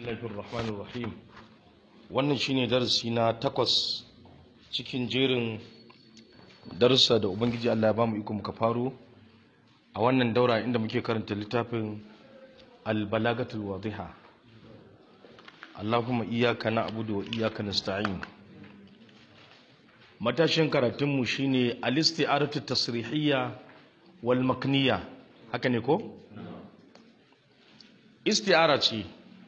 Bismillahir Rahmanir Rahim. Wannan shine darasi na takwas cikin jerin darussa da Ubangiji Allah ya bamu iko muka faro a wannan daura inda muke karanta littafin Al-Balagatul Wadiha. Allahumma iyyaka na'budu wa iyyaka nasta'in. Matashin karatunmu shine al-isti'aratu tasrihiyya wal makniyya. Haka ne ko? Isti'ara ce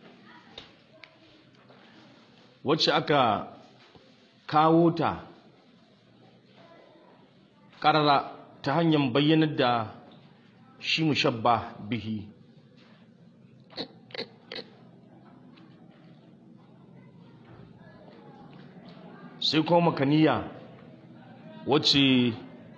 wacce aka kawo ta ƙarara ta hanyar bayyanar da shi mushabba bihi sai kuma makaniya wacce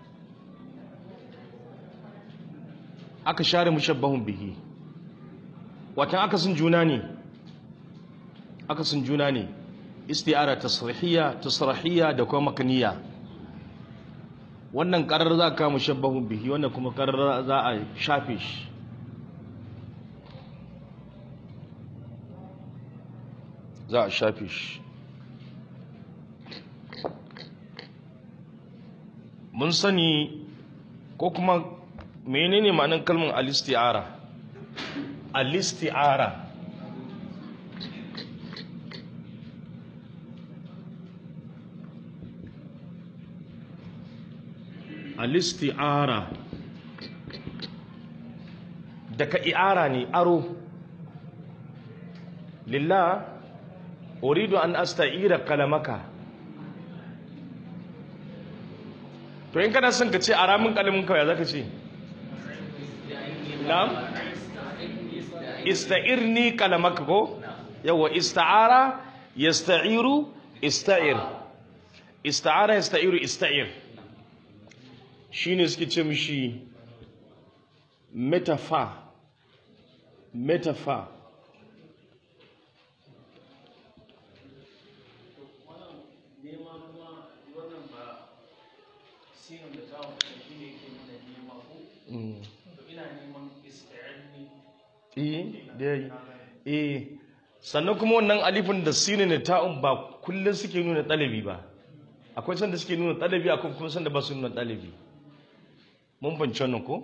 aka share mushabbahun bihi watan akasin juna ne akasin juna ne isti'ara tasrihiyya tasrahiyya da kuma makaniya wannan karar za ka mushabbahun bihi wannan kuma karar za a shafe shi za a shafe shi mun sani ko kuma menene ma'anar kalmar al-isti'ara al-isti'ara al-isti'ara daga i'ara ne aro lillah uridu an asta'ira kalamaka to in kana son ka ce a ramin kalamin kawai zaka ce na'am ista'irni kalamaka ko yawa ista'ara yasta'iru ista'ir ista'ara yasta'iru ista'ir shine suke ce mishi metafa metafa eh sannan kuma wannan alifin da sinin da ta'un ba kullum suke nuna ɗalibi ba akwai sanda suke nuna ɗalibi akwai kuma sanda ba su nuna ɗalibi mun banci wannan ko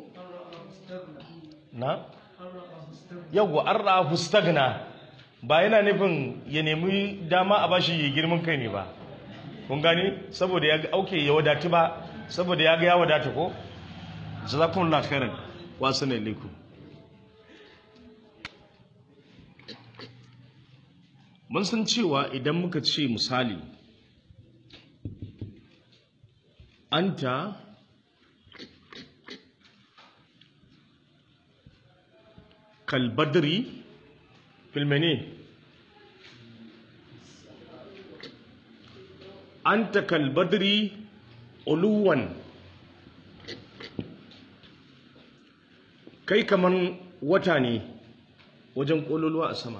na yawwa an ra'a hustagna ba yana nufin ya nemi dama a bashi ya girman kai ne ba kun gani saboda ya ga auke ya wadatu ba saboda ya ga ya wadata ko jazakumullahu khairan wa assalamu alaikum mun san cewa idan muka ce misali anta kalbadri filmene anta kalbadri uluwan kai kaman wata ne wajen ƙololuwa a sama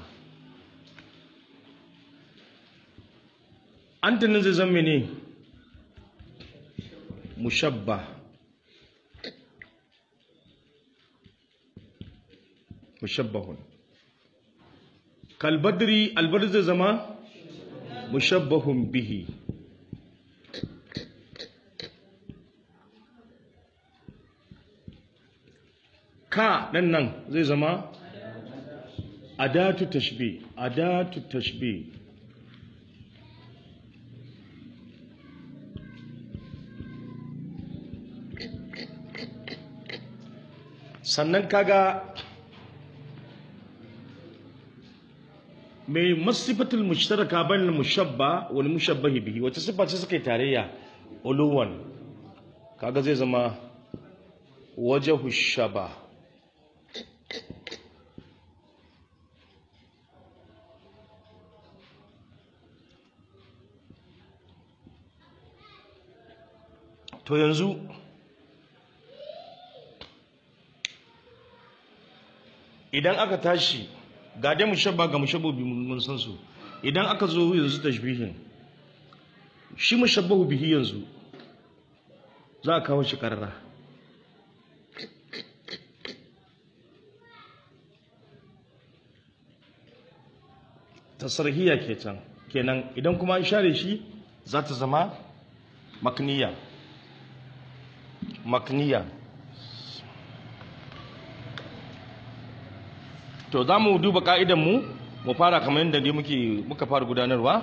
antanin zai zama ne mushabba mushabbahun kalbadri albadri zai zama mushabbahun bihi ka nan nan zai zama adatu tashbih adatu tashbih sannan kaga mai masifatul mushtaraka bainal mushabba wal mushabbahi bihi wata sifa ce suka yi tarayya uluwan kaga zai zama wajhu shaba to yanzu idan aka tashi ga dai mushabba ga mushabbahu mun san su idan aka zo yanzu tashbihin shi mushabbahu bihi yanzu za a kawo shi karara tasrihiya ke can kenan idan kuma an share shi za ta zama makniya makniya to za mu duba ka'idan mu mu fara kamar yadda dai muke muka fara gudanarwa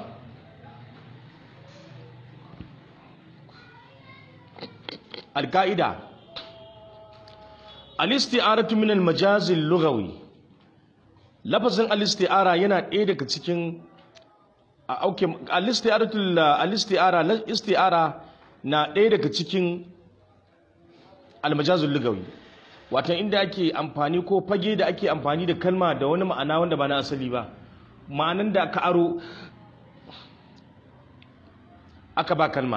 alka'ida al-isti'aratu min al-majaz al-lughawi lafazin al-isti'ara yana ɗaya daga cikin a auke al-isti'aratu al-isti'ara al-isti'ara na ɗaya daga cikin al-majaz al-lughawi watan inda ake amfani ko fage da ake amfani da kalma da wani ma'ana wanda ba na asali ba ma'anan da aka aro aka ba kalma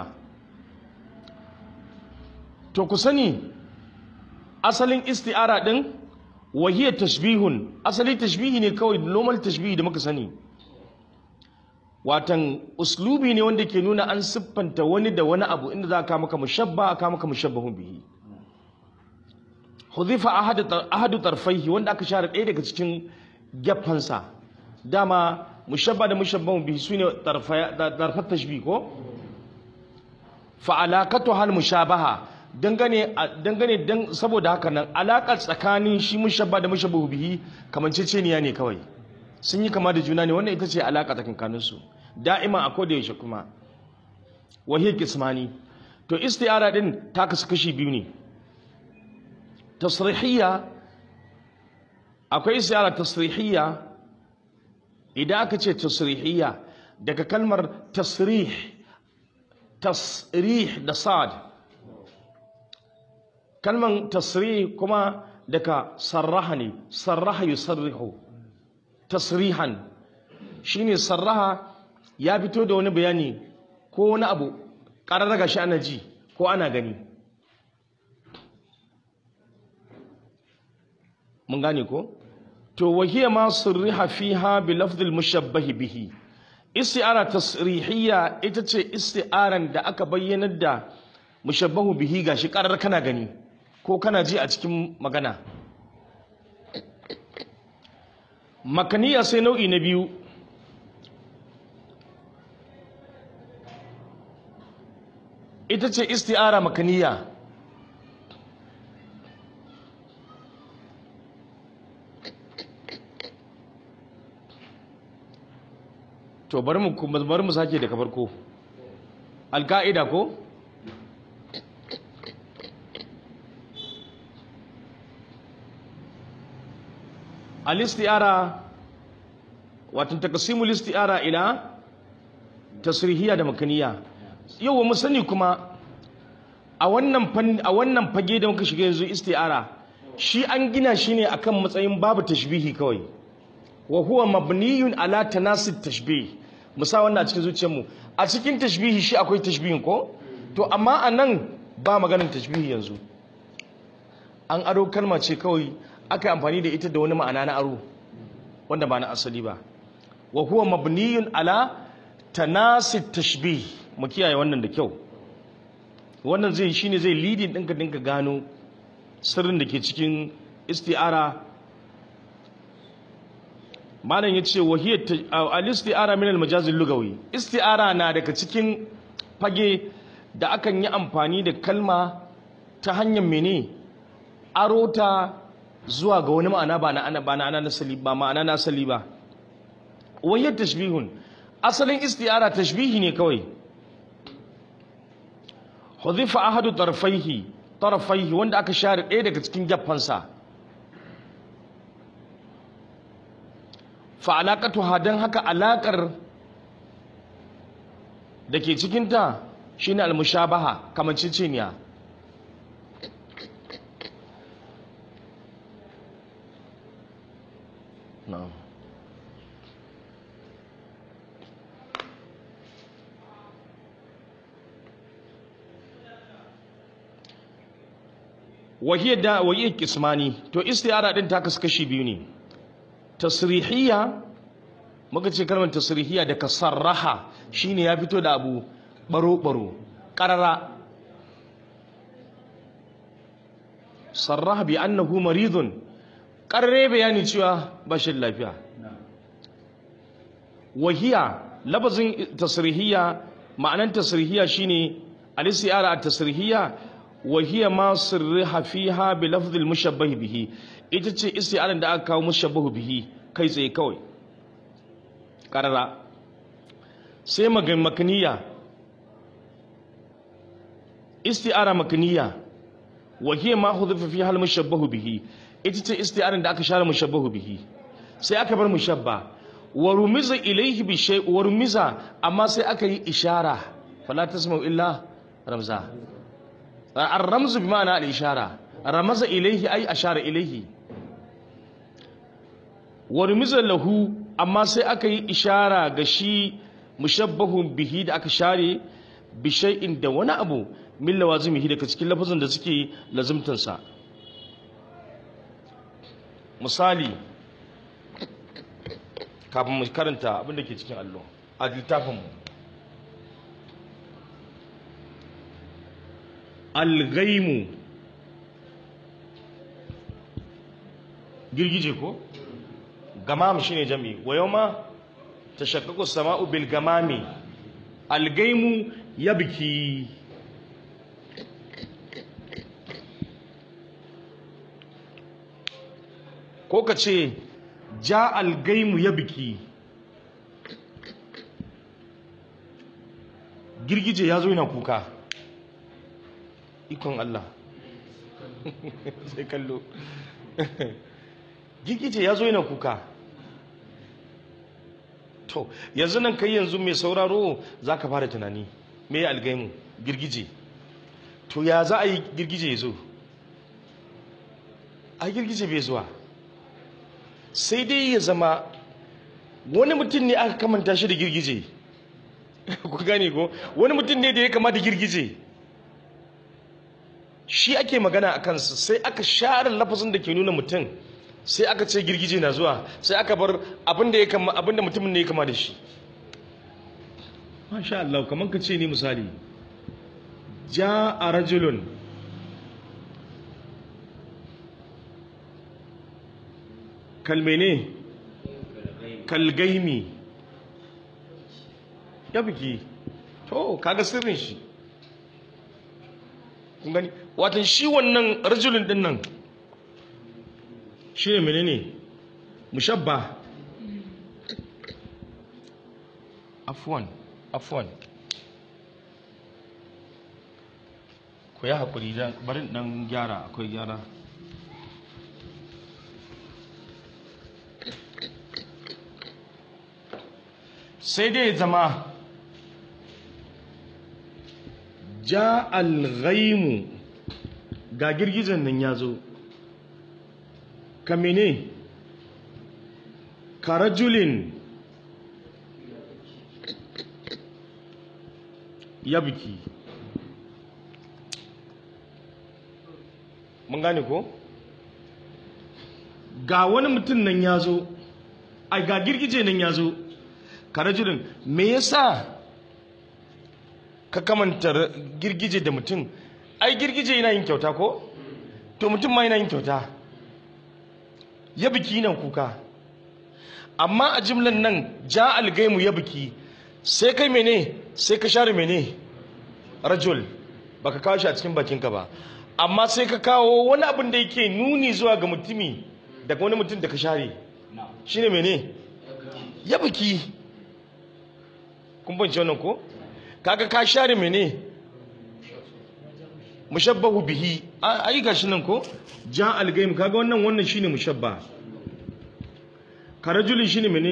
to ku sani asalin isti'ara din wahiyar tashbihun asali tashbihi ne kawai normal tashbihi da muka sani watan uslubi ne wanda ke nuna an siffanta wani da wani abu inda za ka maka mushabba aka maka mushabbahun bihi hudhifa ahadu tarfaihi wanda aka share ɗaya daga cikin geffansa dama mushabba da mushabbahun bihi sune tarfat tashbih ko fa alaqatu hal mushabaha dangane dangane dan saboda haka nan alaƙar tsakanin shi mushabba da mushabbahu bihi kamanceceniya ne kawai sun yi kama da juna ne wannan ita ce alaƙa tsakankanin su da'ima a koda yaushe kuma wahiyar kismani to isti'ara din ta kasu kashi biyu ne tasrihiyya akwai isti'ara tasrihiyya idan aka ce tasrihiyya daga kalmar tasrih tasrih da sad kalman tasrih kuma daga sarraha ne sarraha yusarrihu tasrihan shine sarraha ya fito da wani bayani ko wani abu ƙararraga shi ana ji ko ana gani mun gane ko to wahiya ma sirriha fiha bi lafdil mushabbahi bihi isti'ara tasrihiyya ita ce isti'aran da aka bayyanar da mushabbahu bihi gashi ƙarar kana gani ko kana ji a cikin magana makaniya sai nau'i na biyu ita ce isti'ara makaniya to bari mu bari mu sake daga farko alka'ida ko al-isti'ara wato taqsimul isti'ara ila tasrihiyya da makaniya yau mu sani kuma a wannan a wannan fage da muka shiga yanzu isti'ara shi an gina shi ne akan matsayin babu tashbihi kawai wa huwa mabniyun ala tanasid tashbih musa wannan a cikin zuciyarmu a cikin tashbihi shi akwai tashbihin ko to amma anan ba maganin tashbihi yanzu an aro kalma ce kawai aka yi amfani da ita da wani ma'ana na aro wanda ba na asali ba wa huwa mabniyun ala tanasid tashbih mu kiyaye wannan da kyau wannan zai shine zai leading ɗinka dinka gano sirrin da ke cikin isti'ara malam ya ce wahiyar al-isti'ara min al-majaz lugawi isti'ara na daga cikin fage da akan yi amfani da kalma ta hanyar mene aro ta zuwa ga wani ma'ana ba na ba na nasali ba ma'ana na asali ba wahiyar tashbihun asalin isti'ara tashbihi ne kawai hudhifa ahadu tarfaihi tarfaihi wanda aka share ɗaya daga cikin geffansa fa alaƙatuha don haka alaƙar da ke cikinta shine almushabaha kamanciciniya na'am wahiyar da wahiyar kismani to istiyara din ta kasu kashi biyu ne tasrihiyya muka ce kalmar tasrihiyya da ka sarraha shine ya fito da abu baro-baro ƙarara sarraha bi annahu maridun ƙarare bayani cewa ba shi lafiya wahiya labazin tasrihiyya ma'anan tasrihiyya shine al-isti'ara at-tasrihiyya wahiya ma sirriha fiha bi lafzil mushabbah bihi ita ce isti'aran da aka kawo mushabbahu bihi kai tsaye kawai karara sai magan makaniya isti'ara makaniya wahiya ma hudhifa fiha al-mushabbahu bihi ita ce isti'aran da aka share mushabbahu bihi sai aka bar mushabba wa rumiza ilayhi bi shay wa rumiza amma sai aka yi ishara fala tasma'u illa ramza ar-ramzu bi ma'ana al-ishara ramaza ilayhi ay ashara ilayhi wa rumiza lahu amma sai aka yi ishara ga shi mushabbahun bihi da aka share bi shay'in da wani abu min lawazimihi daga cikin lafazin da suke lazimtansa misali kafin mu karanta abin da ke cikin allo a littafinmu algaimu girgije ko gamam shine jami wa yawma tashaqqaqu as-sama'u bil gamami algaimu yabki ko ka ce ja algaimu ya biki girgije ya zo yana kuka ikon Allah sai kallo girgije ya zo yana kuka to yanzu nan kai yanzu mai sauraro za ka fara tunani me algaimu girgije to ya za a yi girgije ya zo a girgije bai zuwa sai dai ya zama wani mutum ne aka kamanta shi da girgije ku gane ko wani mutum ne da ya kama da girgije shi ake magana a kansa sai aka share lafazin da ke nuna mutum sai aka ce girgije na zuwa sai aka bar abinda ya kama abinda mutumin ne ya kama da shi masha Allah kamar ka ce ne misali ja a rajulun kalmene kalgaimi ya biki to kaga sirrin shi kun gani watan shi wannan rajulun din nan shi ne menene mushabba afwan afwan ku yi haƙuri bari ɗan gyara akwai gyara sai dai zama ja alghaimu ga girgizan nan ya zo ka mene karajulin ya biki mun gane ko ga wani mutum nan ya zo a ga girgije nan ya zo karajulin me yasa ka kamanta girgije da mutum ai girgije yana yin kyauta ko to mutum ma yana yin kyauta ya biki nan kuka amma a jimlan nan ja algaimu ya biki sai kai mene sai ka share mene rajul baka kawo shi a cikin bakinka ba amma sai ka kawo wani abin da yake nuni zuwa ga mutumi daga wani mutum da ka share shine mene ya biki kun bance wannan ko kaga ka share mene mushabbahu bihi ai gashi nan ko ja algaim kaga wannan wannan shine mushabba karajulin shine mene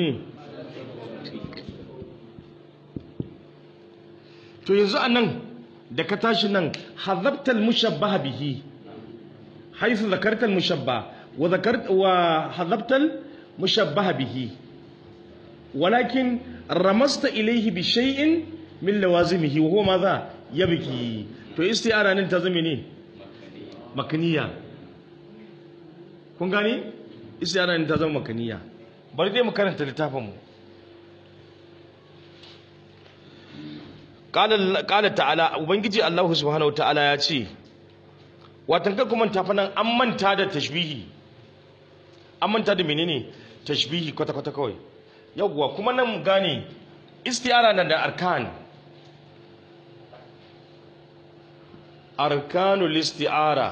to yanzu anan da ka tashi nan hadabta almushabbaha bihi haythu zakarta almushabba wa zakarta wa hadabta almushabbaha bihi ولكن رمزت إليه بشيء من لوازمه وهو ماذا يبكي to isti'ara nan ta zama ne makaniya kun gani isti'ara nan ta zama makaniya bari dai mu karanta littafin mu qala qala ta'ala ubangiji Allah subhanahu ta'ala ya ce watan ka kuma tafa nan an manta da tashbihi an manta da menene tashbihi kwata kwata kawai yawwa kuma nan mu gane isti'ara na da arkan arkanul isti'ara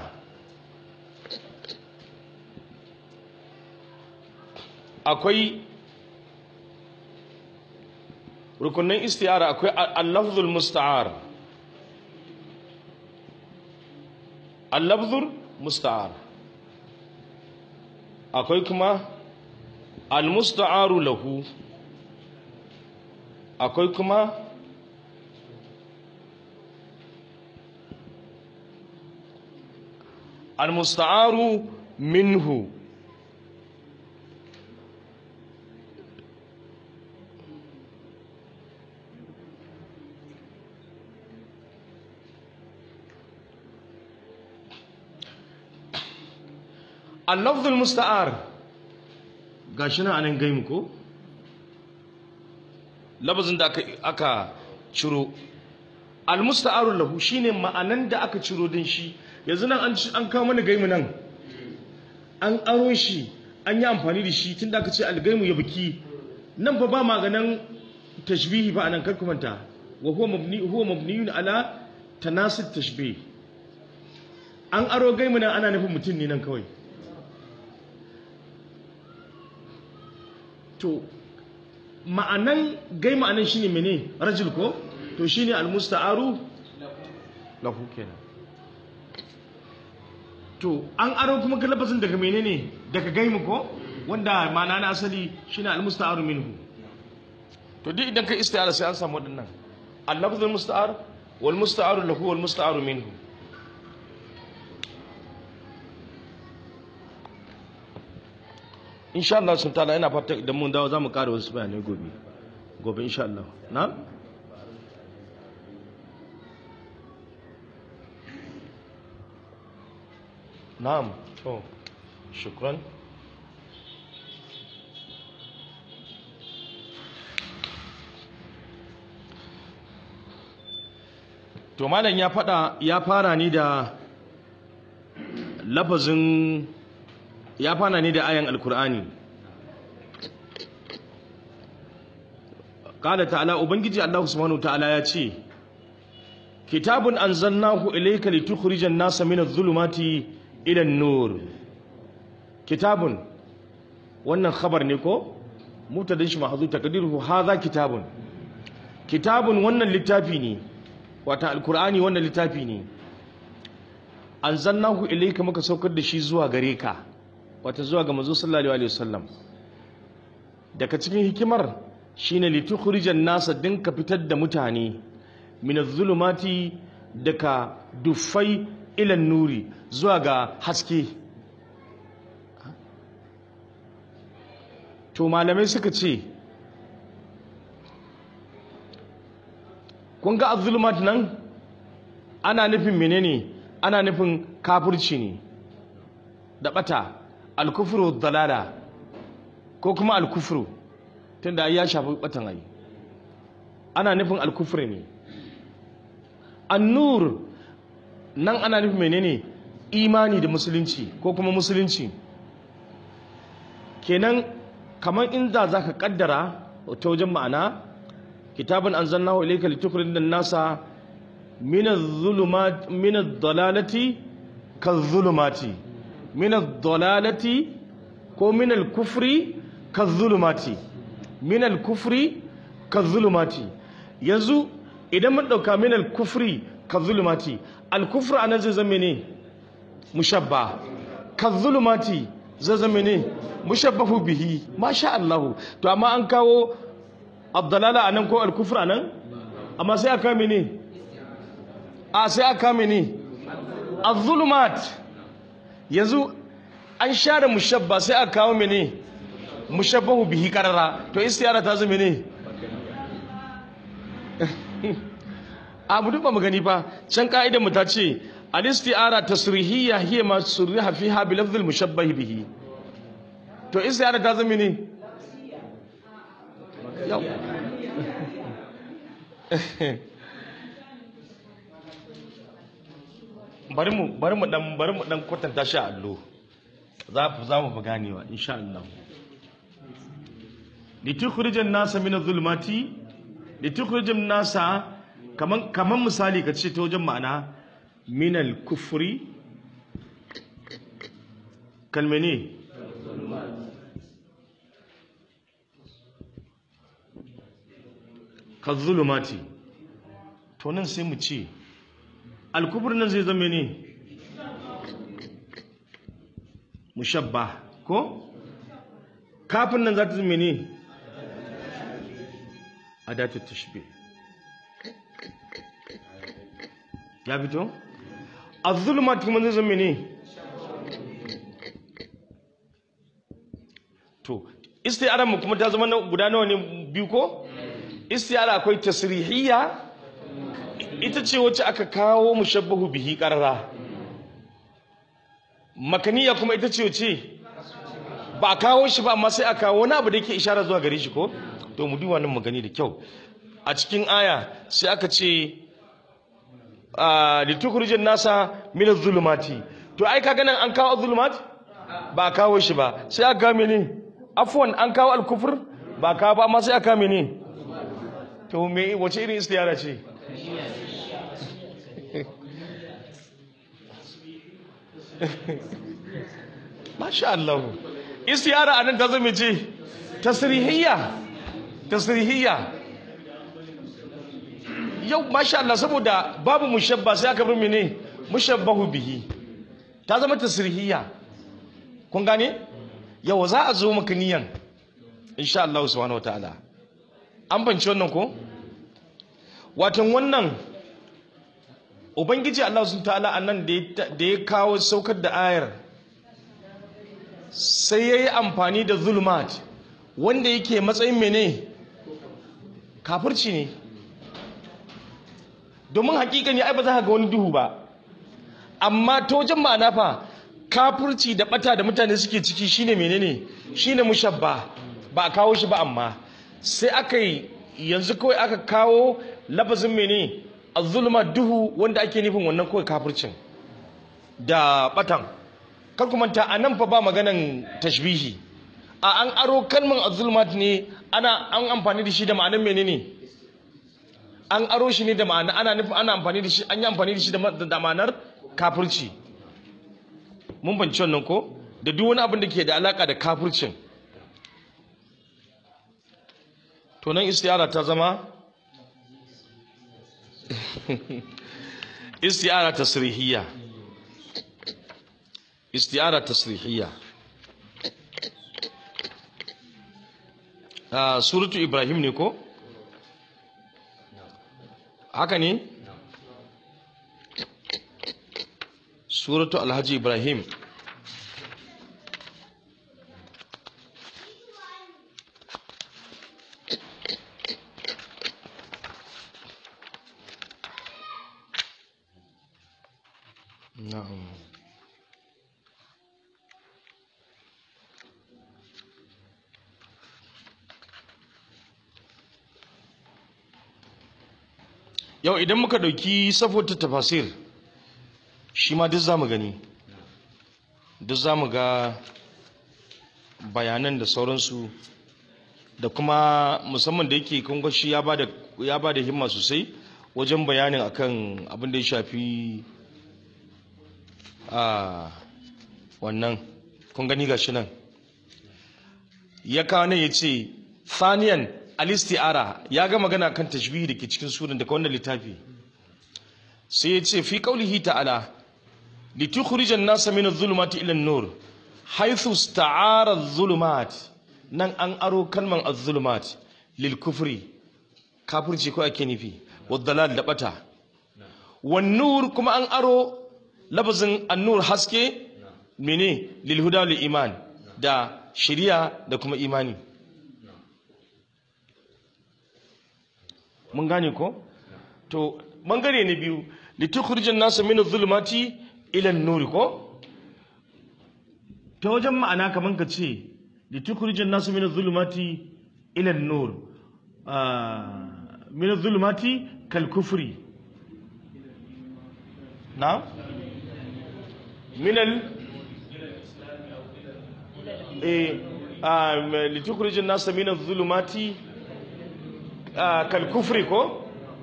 akwai rukunin isti'ara akwai al-lafzul musta'ar al-lafzul musta'ar akwai kuma al-musta'aru lahu akwai kuma al-musta'aru minhu al-lafzul musta'ar gashi nan anan gaimu ko labazin da aka aka ciro al-musta'aru lahu shine ma'anan da aka ciro din shi yanzu nan an an kawo mana gaimu nan an aro shi an yi amfani da shi tunda aka ce al-gaimu ya biki nan fa ba maganan tashbihi ba anan kar kumanta wa huwa mabni huwa mabniyun ala tanasib tashbih an aro gaimu nan ana nufin mutum ne nan kawai to ma'anan gai ma'anan shine mene rajul ko to shine almusta'aru lahu kenan to an aro kuma kalabazin daga menene daga gaimu ko wanda ma'ana na asali shine almusta'aru minhu to duk idan ka isti'ara sai an samu wadannan al-lafzul musta'ar wal musta'aru lahu wal musta'aru minhu insha Allah sun tala ina fata idan mun dawo zamu ƙara wasu bayanai gobe gobe insha Allah na na'am to shukran to malam ya fada ya fara ni da lafazin ya fana ne da ayan alkur'ani kala ta'ala ubangiji Allah subhanahu ta'ala ya ce kitabun anzalnahu ilayka litukhrijan nasa min adh-dhulumati ila an-nur kitabun wannan khabar ne ko mutadin shi mahzu taqdiruhu hadha kitabun kitabun wannan littafi ne wata alkur'ani wannan littafi ne anzalnahu ilayka muka saukar da shi zuwa gare ka wata zuwa ga manzo sallallahu alaihi wasallam daga cikin hikimar shine litukhrijan nasa dinka fitar da mutane min adh-dhulumati daga dufai ila nuri zuwa ga haske to malamai suka ce kun ga adh nan ana nufin menene ana nufin kafirci ne da bata alkufru dalala ko kuma alkufru tunda ya shafi batan ai ana nufin alkufri ne annur nan ana nufin menene imani da musulunci ko kuma musulunci kenan kamar inda zaka kaddara ta wajen ma'ana kitabun anzalnahu ilayka litukhrijan nasa min adh-dhulumat min ad-dalalati kadh-dhulumati min ad-dalalati ko min al-kufri kadh-dhulumati min al-kufri kadh-dhulumati yanzu idan mun dauka min al-kufri kadh-dhulumati al-kufru anan zai zama ne mushabba kadh-dhulumati zai zama ne mushabbahu bihi masha Allah to amma an kawo ad-dalala anan ko al-kufru anan amma sai aka mene a sai aka mene az-zulumat yanzu an share mushabba sai aka kawo mene mushabbahu bihi karara to istiyara ta zama ne abu duk ba mu gani fa can ka'idar mu ta ce al-istiyara tasrihiyya hiya ma surriha fiha bi lafdh al-mushabbah bihi to istiyara ta zama ne yau bari mu bari mu dan bari mu dan kwatanta shi a allo za za mu ganewa insha Allah litukhrijan nasa min adh-dhulumati litukhrijan nasa kaman kaman misali ka ce ta wajen ma'ana min al-kufri kalmene ka zulumati to nan sai mu ce al-kufr nan zai zama ne mushabba ko kafin nan za ta zama ne adatu tashbih ya fito az-zulumat kuma zai zama ne to istiyara mu kuma ta zama na guda nawa ne biyu ko istiyara akwai tasrihiyya ita ce wacce aka kawo mushabbahu bihi qarara makaniya kuma ita ce wacce ba a kawo shi ba amma sai a kawo wani abu da yake ishara zuwa gare shi ko to mu duba nan mu gani da kyau a cikin aya sai aka ce litukhrijan nasa min az-zulumati to ai kaga nan an kawo az-zulumat ba a kawo shi ba sai aka kawo mene afwan an kawo al-kufr ba kawo ba amma sai aka kawo mene to me wace irin istiyara ce Masha Allah. Istiyara anan ta zama ce tasrihiyya. Tasrihiyya. Yau masha Allah saboda babu mushabba sai aka bar mene mushabbahu bihi. Ta zama tasrihiyya. Kun gane? Yau za a zo maka niyan. Insha Allah subhanahu wataala. An banci wannan ko? Watan wannan Ubangiji Allah sun ta'ala a nan da ya kawo saukar da ayar sai ya yi amfani da zulmat wanda yake matsayin mene kafirci ne domin hakikani ai ba za ka ga wani duhu ba amma ta wajen ma'ana fa kafirci da bata da mutane suke ciki shine menene shine mushabba ba a kawo shi ba amma sai aka yi yanzu kawai aka kawo lafazin mene azulma duhu wanda ake nufin wannan kawai kafircin da batan kar ku manta a nan fa ba maganan tashbihi a an aro kalman azulmat ne ana an amfani da shi da ma'anar menene an aro shi ne da ma'ana ana nufin ana amfani da shi an yi amfani da shi da ma'anar kafirci mun banci wannan ko da duk wani abin da ke da alaka da kafircin to nan istiyara ta zama استعارة تصريحية استعارة تصريحية آه سورة إبراهيم نيكو haka ne suratu alhaji ibrahim na'am yau idan muka dauki safotar tafasir shi ma duk zamu gani duk zamu ga bayanan da sauransu da kuma musamman da yake kun shi ya bada ya bada himma sosai wajen bayanin akan abin da ya shafi a wannan kun gani gashi nan ya kawo nan ya ce thaniyan alistiara ya ga magana kan tashbihi da ke cikin sunan daga wannan littafi sai ya ce fi qaulihi ta'ala litukhrijan nasa min adh-dhulumati ila an-nur haythu ista'ara adh-dhulumat nan an aro kalman adh-dhulumat lil kufri kafirci ko ake nufi wadh-dalal da bata wan nur kuma an aro lafazin an-nur haske mene lil huda lil iman da shari'a da kuma imani mun gane ko to bangare na biyu litukhrijan nasa min adh-dhulumati ila an-nur ko ta wajen ma'ana kaman ka ce litukhrijan nasa min adh-dhulumati ila an-nur min adh-dhulumati kal kufri na min al eh ah, litukhrijin nasa min adh-dhulumati ah, kal kufri ko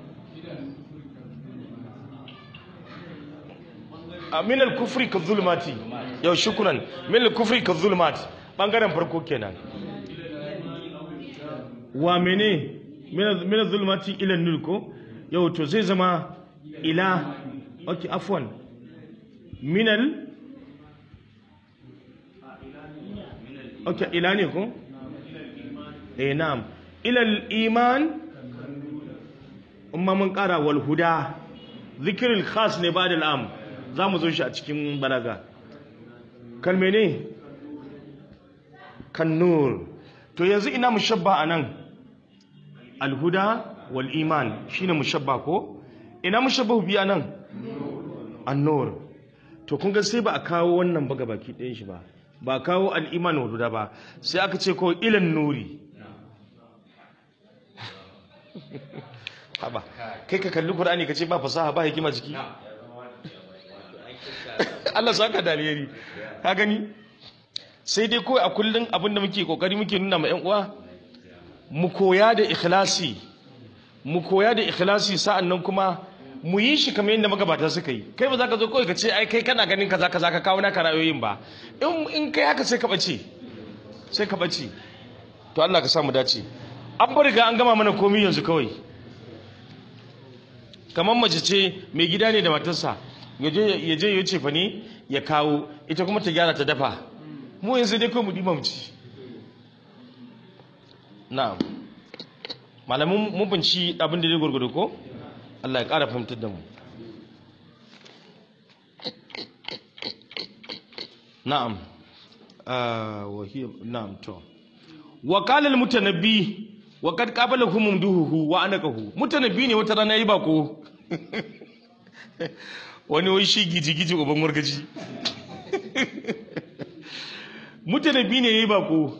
Ah, min al-kufri ka zulmati yau shukran min al-kufri ka zulmati bangaren farko kenan wa mene min al-zulmati ila nur ko yau to zai zama ila okay afwan min al okay ila ne ko eh na'am ila al-iman umma mun kara wal huda zikrul khas ne ba da al'am za mu zo shi a cikin balaga kalme ne kan nur to yanzu ina mushabba a nan alhuda wal iman shine mushabba ko ina mushabba bi a nan annur to kun ga sai ba a kawo wannan ba baki ɗayan shi ba ba a kawo al'iman wal huda ba sai aka ce ko ilan nuri haba kai ka kalli qur'ani ka ce ba fasaha ba hikima jiki Allah saka da alheri ka gani sai dai kawai a kullun abinda muke kokari muke nuna ma ƴan uwa mu koya da ikhlasi mu koya da ikhlasi sa'annan kuma mu yi shi kamar yadda magabata suka yi kai ba za ka zo kawai ka ce ai kai kana ganin kaza kaza ka kawo naka ra'ayoyin ba in in kai haka sai ka bace sai ka bace to Allah ka sa mu dace an bar ga an gama mana komai yanzu kawai kamar mace ce mai gida ne da matarsa ya je ya ce fa ne ya kawo ita kuma ta gyara ta dafa mu yanzu dai kawai mu ɗiba mu ci na'am malamin mun binci abin da zai gurgudu ko Allah ya ƙara fahimtar da mu na'am ah wahiya na'am to wa qala al mutanabbi wa qad qabalahum mumduhu wa anakahu mutanabbi ne wata rana yi bako wani wai shi giji-giji uban wargaji mutane biyu ne ya yi bako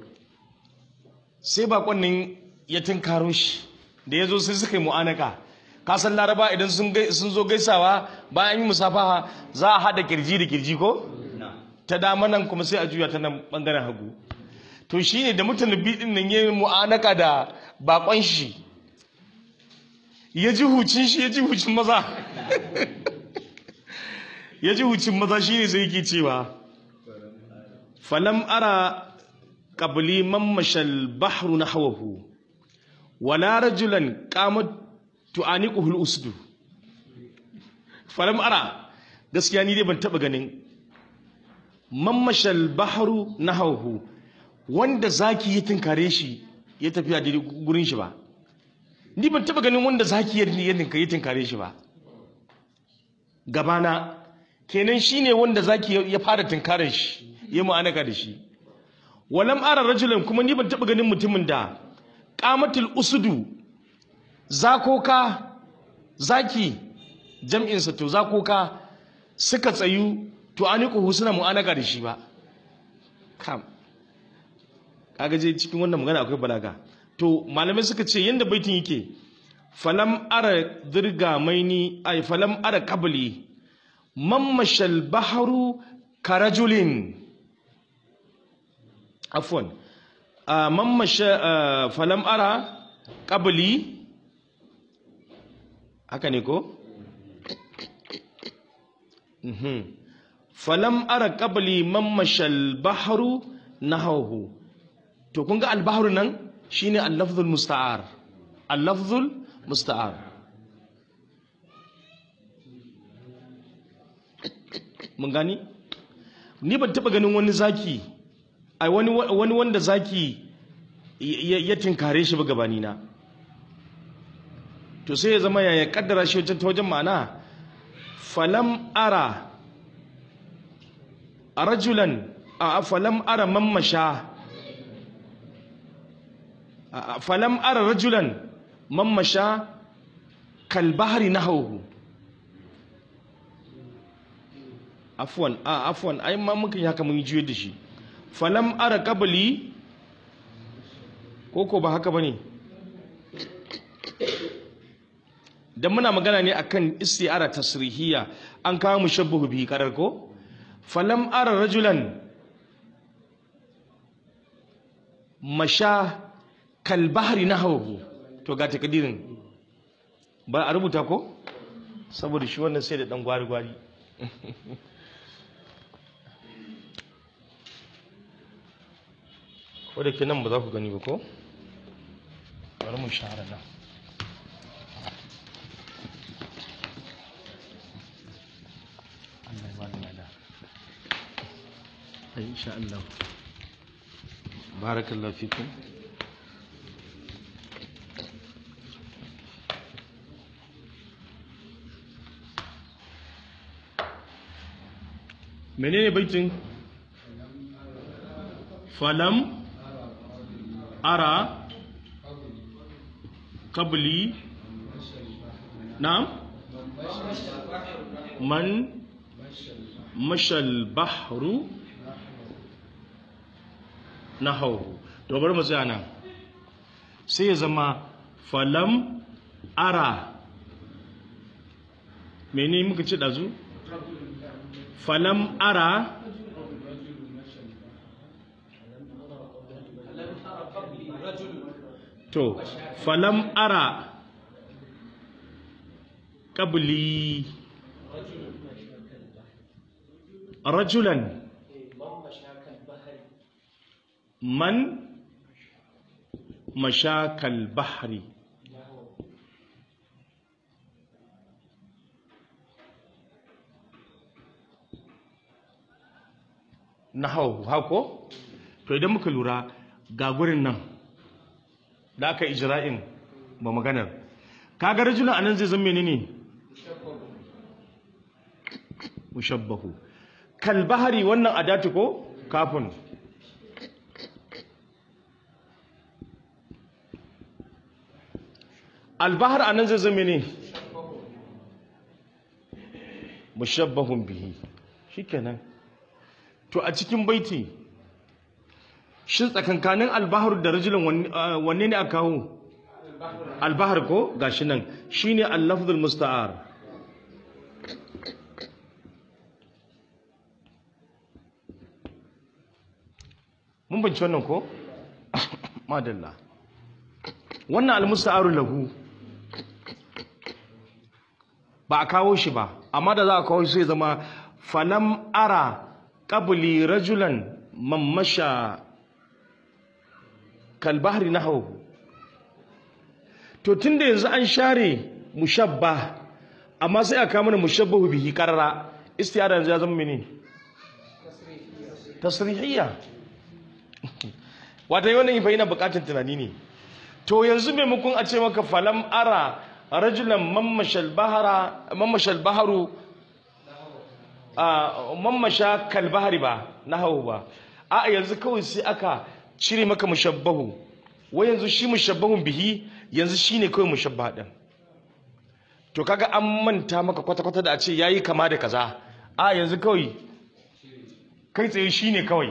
sai bakon nan ya tunkaro shi da ya zo sai suka yi mu'anaka kasan laraba idan sun zo gaisawa bayan yi musafaha za a haɗa kirji da kirji ko ta dama nan kuma sai a juya ta nan ɓangaren hagu to shi ne da mutane biyu ɗin nan ya yi mu'anaka da bakon shi ya ji hucin shi ya ji hucin maza ya ji hucin maza shi ne zai ke cewa falam ara ƙabli mammashal bahru na hawahu wala rajulan ƙamar tu'aniƙuhul usdu falam ara gaskiya ni dai ban taɓa ganin mammashal bahru na hawahu wanda zaki ya tunkare shi ya tafi a gurin shi ba ni ban taɓa ganin wanda zaki ya tunkare shi ba gabana kenan shine wanda zaki ya fara tunkarar shi ya mu'anaka da shi walam ara rajulan kuma ni ban taba ganin mutumin da qamatul usudu zakoka zaki jam'in sa to zakoka suka tsayu to aniku suna mu'anaka da shi ba kam kaga je cikin wannan magana akwai balaga to malamai suka ce yanda baitin yake falam ara dirga maini ay falam ara qabli mammashal baharu karajulin afwan mammasha falam ara qabli haka ne ko falam ara qabli mammashal baharu nahawu to kun ga albahru nan shine al-lafzul musta'ar al-lafzul musta'ar mun gani ni ban taba ganin wani zaki ai wani wani wanda zaki ya tinkare shi ba gabani na to sai ya zama ya kaddara shi wajen ta wajen ma'ana falam ara rajulan a falam ara mammasha falam ara rajulan mammasha kalbahari nahawhu afwan a afwan ai ma muka yi haka mun juye da shi falam ara qabli koko ba haka bane dan muna magana ne akan isti'ara tasrihiyya an kawo mushabbahu bihi karar ko falam ara rajulan masha kalbahari na hauhu to ga takadirin ba a rubuta ko saboda shi wannan sai da dan gwari-gwari wadda ke nan ba za ku gani ba ko bari mu shahara nan Allah ya ba da lada ai insha Allah barakallahu fikum menene baitin falam ara qabli na'am man mashal bahru nahawu to bari mu tsaya nan sai ya zama falam ara mene muka ci dazu falam ara to falam ara qabli rajulan man mashakal bahri na hau hako to idan muka lura ga gurin nan da aka ijra'in ba maganar kaga rajulan anan zai zama menene mushabbahu kal bahari wannan adatu ko kafin albahar anan zai zama ne mushabbahun bihi shikenan to a cikin baiti shin tsakankanin albahar da rajulun wanne ne aka kawo albahar ko gashi nan shine al-lafzul musta'ar mun binci wannan ko madalla wannan al-musta'aru lahu ba a kawo shi ba amma da za a kawo shi sai zama falam ara qabli rajulan mammasha kalbahri nahwu to tunda yanzu an share mushabba amma sai aka mana mushabbahu bihi qarara istiyara yanzu ya zama mene tasrihiyya wata wannan fa yana bukatar tunani ne to yanzu maimakon a ce maka falam ara rajulan mammashal bahara mammashal baharu mammasha kalbahari ba na hau ba a yanzu kawai sai aka cire maka mushabbahu wai yanzu shi mushabbahun bihi yanzu shine kawai mushabba din to kaga an manta maka kwata-kwata da a ce yayi kama da kaza a yanzu kawai kai tsaye shine kawai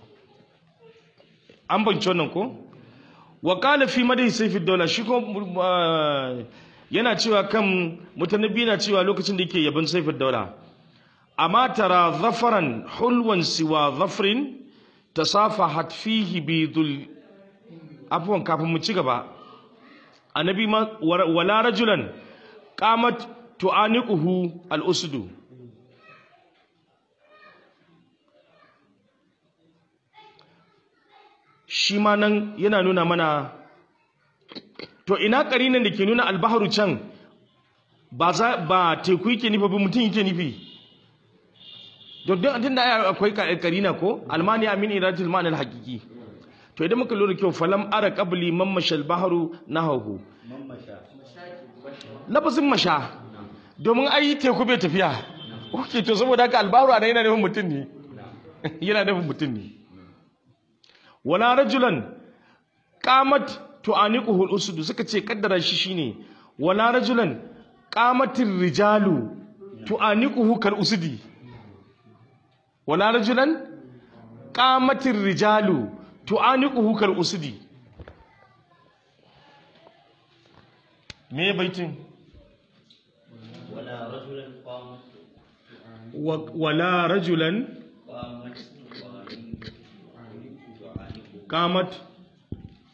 an banci wannan ko wa qala fi madai sayfi dawla shi ko yana cewa kan mutanabbi na cewa lokacin da yake yabon sayfi dawla amma tara zafaran hulwan siwa zafrin tasafahat fihi bidul afwan kafin mu ci gaba annabi ma wala rajulan qamat tu'aniquhu al-usdu shi ma nan yana nuna mana to ina karinan da ke nuna albaharu can ba za ba teku yake nufi ba mutum yake nufi don tun da akwai karina ko almani amin iratul ma'anar hakiki to idan muka lura kyau falam ara qabli mammashal baharu nahahu lafazin masha domin ai teku bai tafiya ok to saboda haka albaharu ana yana nufin mutum ne yana nufin mutum ne wala rajulan qamat tu'aniquhu al-usud suka ce kaddara shi shine wala rajulan qamatir rijalu tu'aniquhu kal usudi wala rajulan qamatir rijalu tu'aniquhu kal usudi me baitin ولا رجلا قامت wala rajulan قامت qamat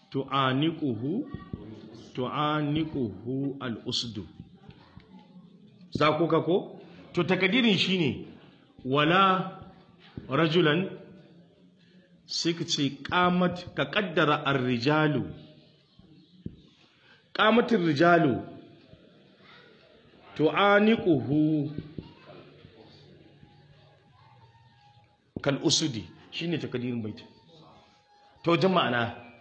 tu'aniquhu tu'aniquhu al-usdu za ku ka ko to takadirin shine wala rajulan sai ka ce qamat ka kaddara ar-rijalu qamatir rijalu tu'aniquhu kal usudi shine takadirin bait to jama'ana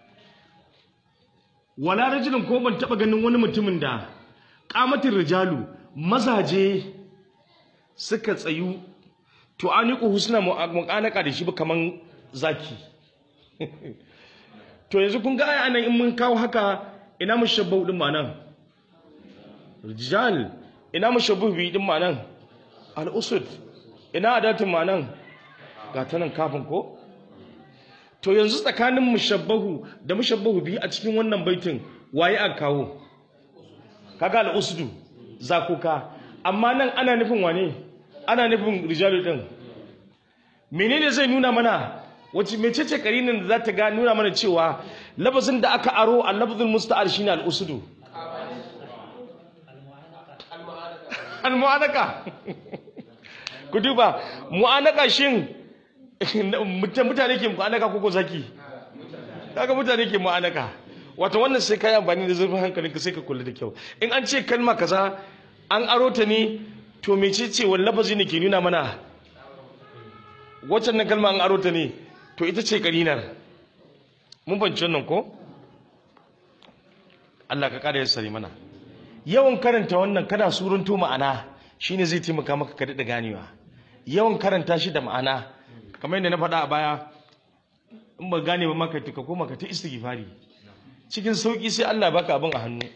wala rajulun ko ban taba ganin wani mutumin da qamatir rijalu mazaje suka tsayu to aniku husna muqanaka da shi ba kaman zaki to yanzu kun ga anan in mun kawo haka ina mushabbahu din ma nan rijal ina mushabbahu bi din ma nan al usud ina adatin ma nan ga ta nan kafin ko to yanzu tsakanin mushabbahu da mushabbahu bi a cikin wannan baitin waye aka kawo kaga al usdu zakuka amma nan ana nufin wane ana nufin rijalu din menene zai nuna mana wace mecece karinin da za ta ga nuna mana cewa lafazin da aka aro al lafzul musta'ar shine al usdu al mu'anaka ku duba mu'anaka shin mutane ke mu'anaka ko ko zaki kaga mutane ke mu'anaka wato wannan sai ka yi amfani da zurfin hankalinka sai ka kula da kyau in an ce kalma kaza an aro ta ne to mecece wani lafazi ne ke nuna mana waccan nan kalma an aro ta ne to ita ce karinar mun banci wannan ko Allah ka kada ya sare mana yawan karanta wannan kana surunto ma'ana shine zai taimaka maka ka daɗa ganewa yawan karanta shi da ma'ana kamar yadda na faɗa a baya in ba gane ba maka ka koma ka ta istighfari cikin sauki sai Allah baka abin a hannu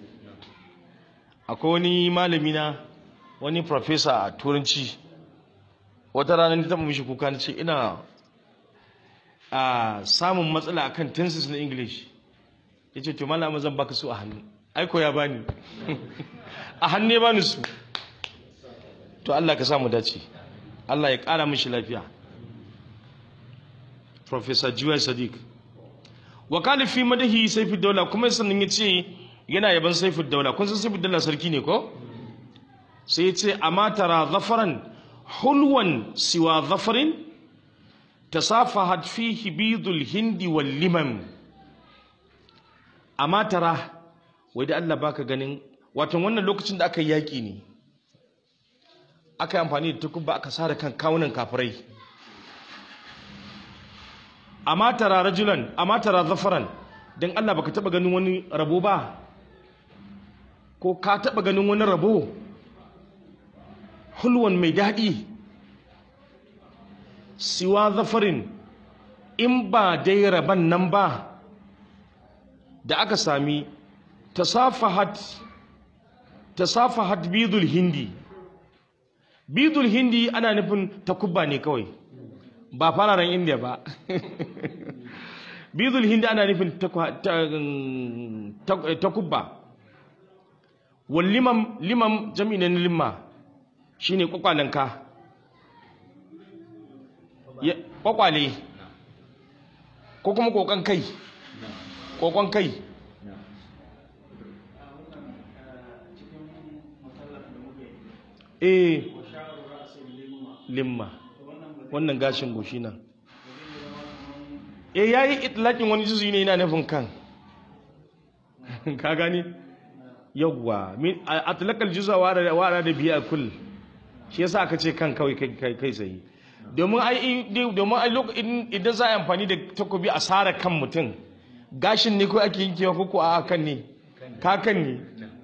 akwai wani malami na wani professor a turanci wata rana ni taɓa mishi kuka na ce ina a samun matsala akan tenses na english ya ce to malama zan baka su a hannu aiko ya bani a hannu ya bani su to Allah ka samu dace Allah ya ƙara mishi lafiya professor Juwai Sadiq wakali fi madahi saifu daula kuma sannan ya ce yana yaban saifu daula kun san saifu daula sarki ne ko sai ya ce amma tara zafaran hulwan siwa zafarin tasafahat fihi bidul hindi wal liman amma tara wai da Allah baka ganin wato wannan lokacin da aka yi yaƙi ne aka yi amfani da takuba aka sare kan kawunan kafirai amma tara rajulan amma tara zafaran dan Allah baka taba ganin wani rabo ba ko ka taba ganin wani rabo hulwan mai daɗi siwa zafarin in ba dai raban nan ba da aka sami tasafahat tasafahat bidul hindi bidul hindi ana nufin takubba ne kawai ba fararen indiya ba bidul hindi ana nufin takubba wal limam limam jami'i na limma shine kwakwalenka kwakwale ko kuma kokon kai kokon kai eh limma wannan gashin goshi nan eh yayi itlaqin wani juzu ne yana nufin kan ka gani yawwa min atlaqal juz'a wa wa da biya kull shi yasa aka ce kan kawai kai kai sai domin ai domin ai lokacin idan za a amfani da takobi a sara kan mutum gashin ne ko ake yankewa ko ko a kan ne ka kan ne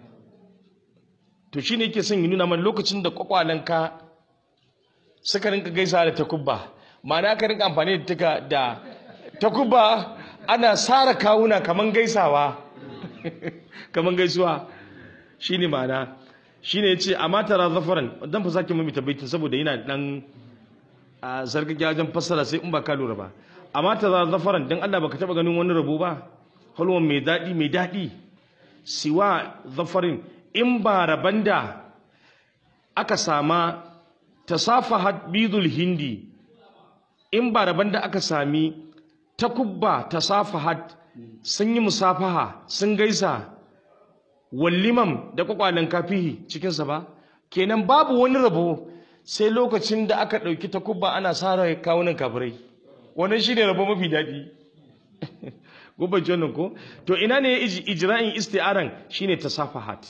to shine yake son yi nuna mana lokacin da kwakwalanka suka rinka gaisa da takubba ma'ana ka rinka amfani da tuka da takubba ana sara kawuna kaman gaisawa kaman gaisuwa shine ma'ana shine yace amma tara zafaran dan fa sake mami tabbaitin saboda yana dan a zargage wajen fassara sai in ba ka lura ba amma tara zafaran dan Allah baka taba ganin wani rabo ba halwan mai dadi mai dadi siwa zafarin in ba raban da aka sama tasafahat bidul hindi in ba raban da aka sami takubba tasafahat sun yi musafaha sun gaisa wallimam da kwakwalen kafihi cikinsa ba kenan babu wani rabo sai lokacin da aka ɗauki takubba ana sara kawunan kafirai wannan shine rabo mafi daɗi gobe wannan ko to ina ne ijra'in isti'aran shine tasafahat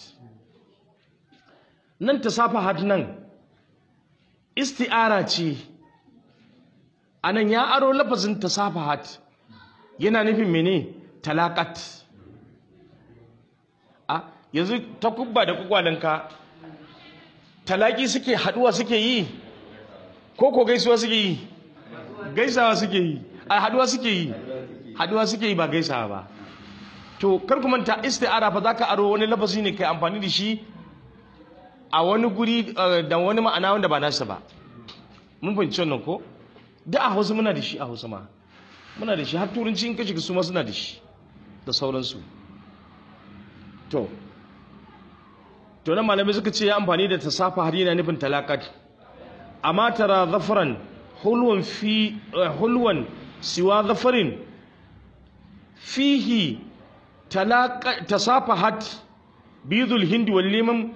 nan tasafahat nan isti'ara ce anan ya aro lafazin tasafahat yana nufin mene talakat a yanzu takubba da kwakwalenka talaki suke haduwa suke yi ko ko gaisuwa suke yi gaisawa suke yi a haduwa suke yi haduwa suke yi ba gaisawa ba to kar ku manta isti'ara fa zaka aro wani lafazi ne kai amfani da shi a wani guri da wani ma'ana wanda ba nasa ba mun fahimci wannan ko da a Hausa muna da shi a Hausa ma muna da shi har turanci in ka shiga su ma suna da shi da sauransu to to nan malamai suka ce ya amfani da tasafa har yana nufin talakat amma tara zafaran hulwan fi hulwan siwa zafarin fihi talaka tasafahat bidul hindi wal limam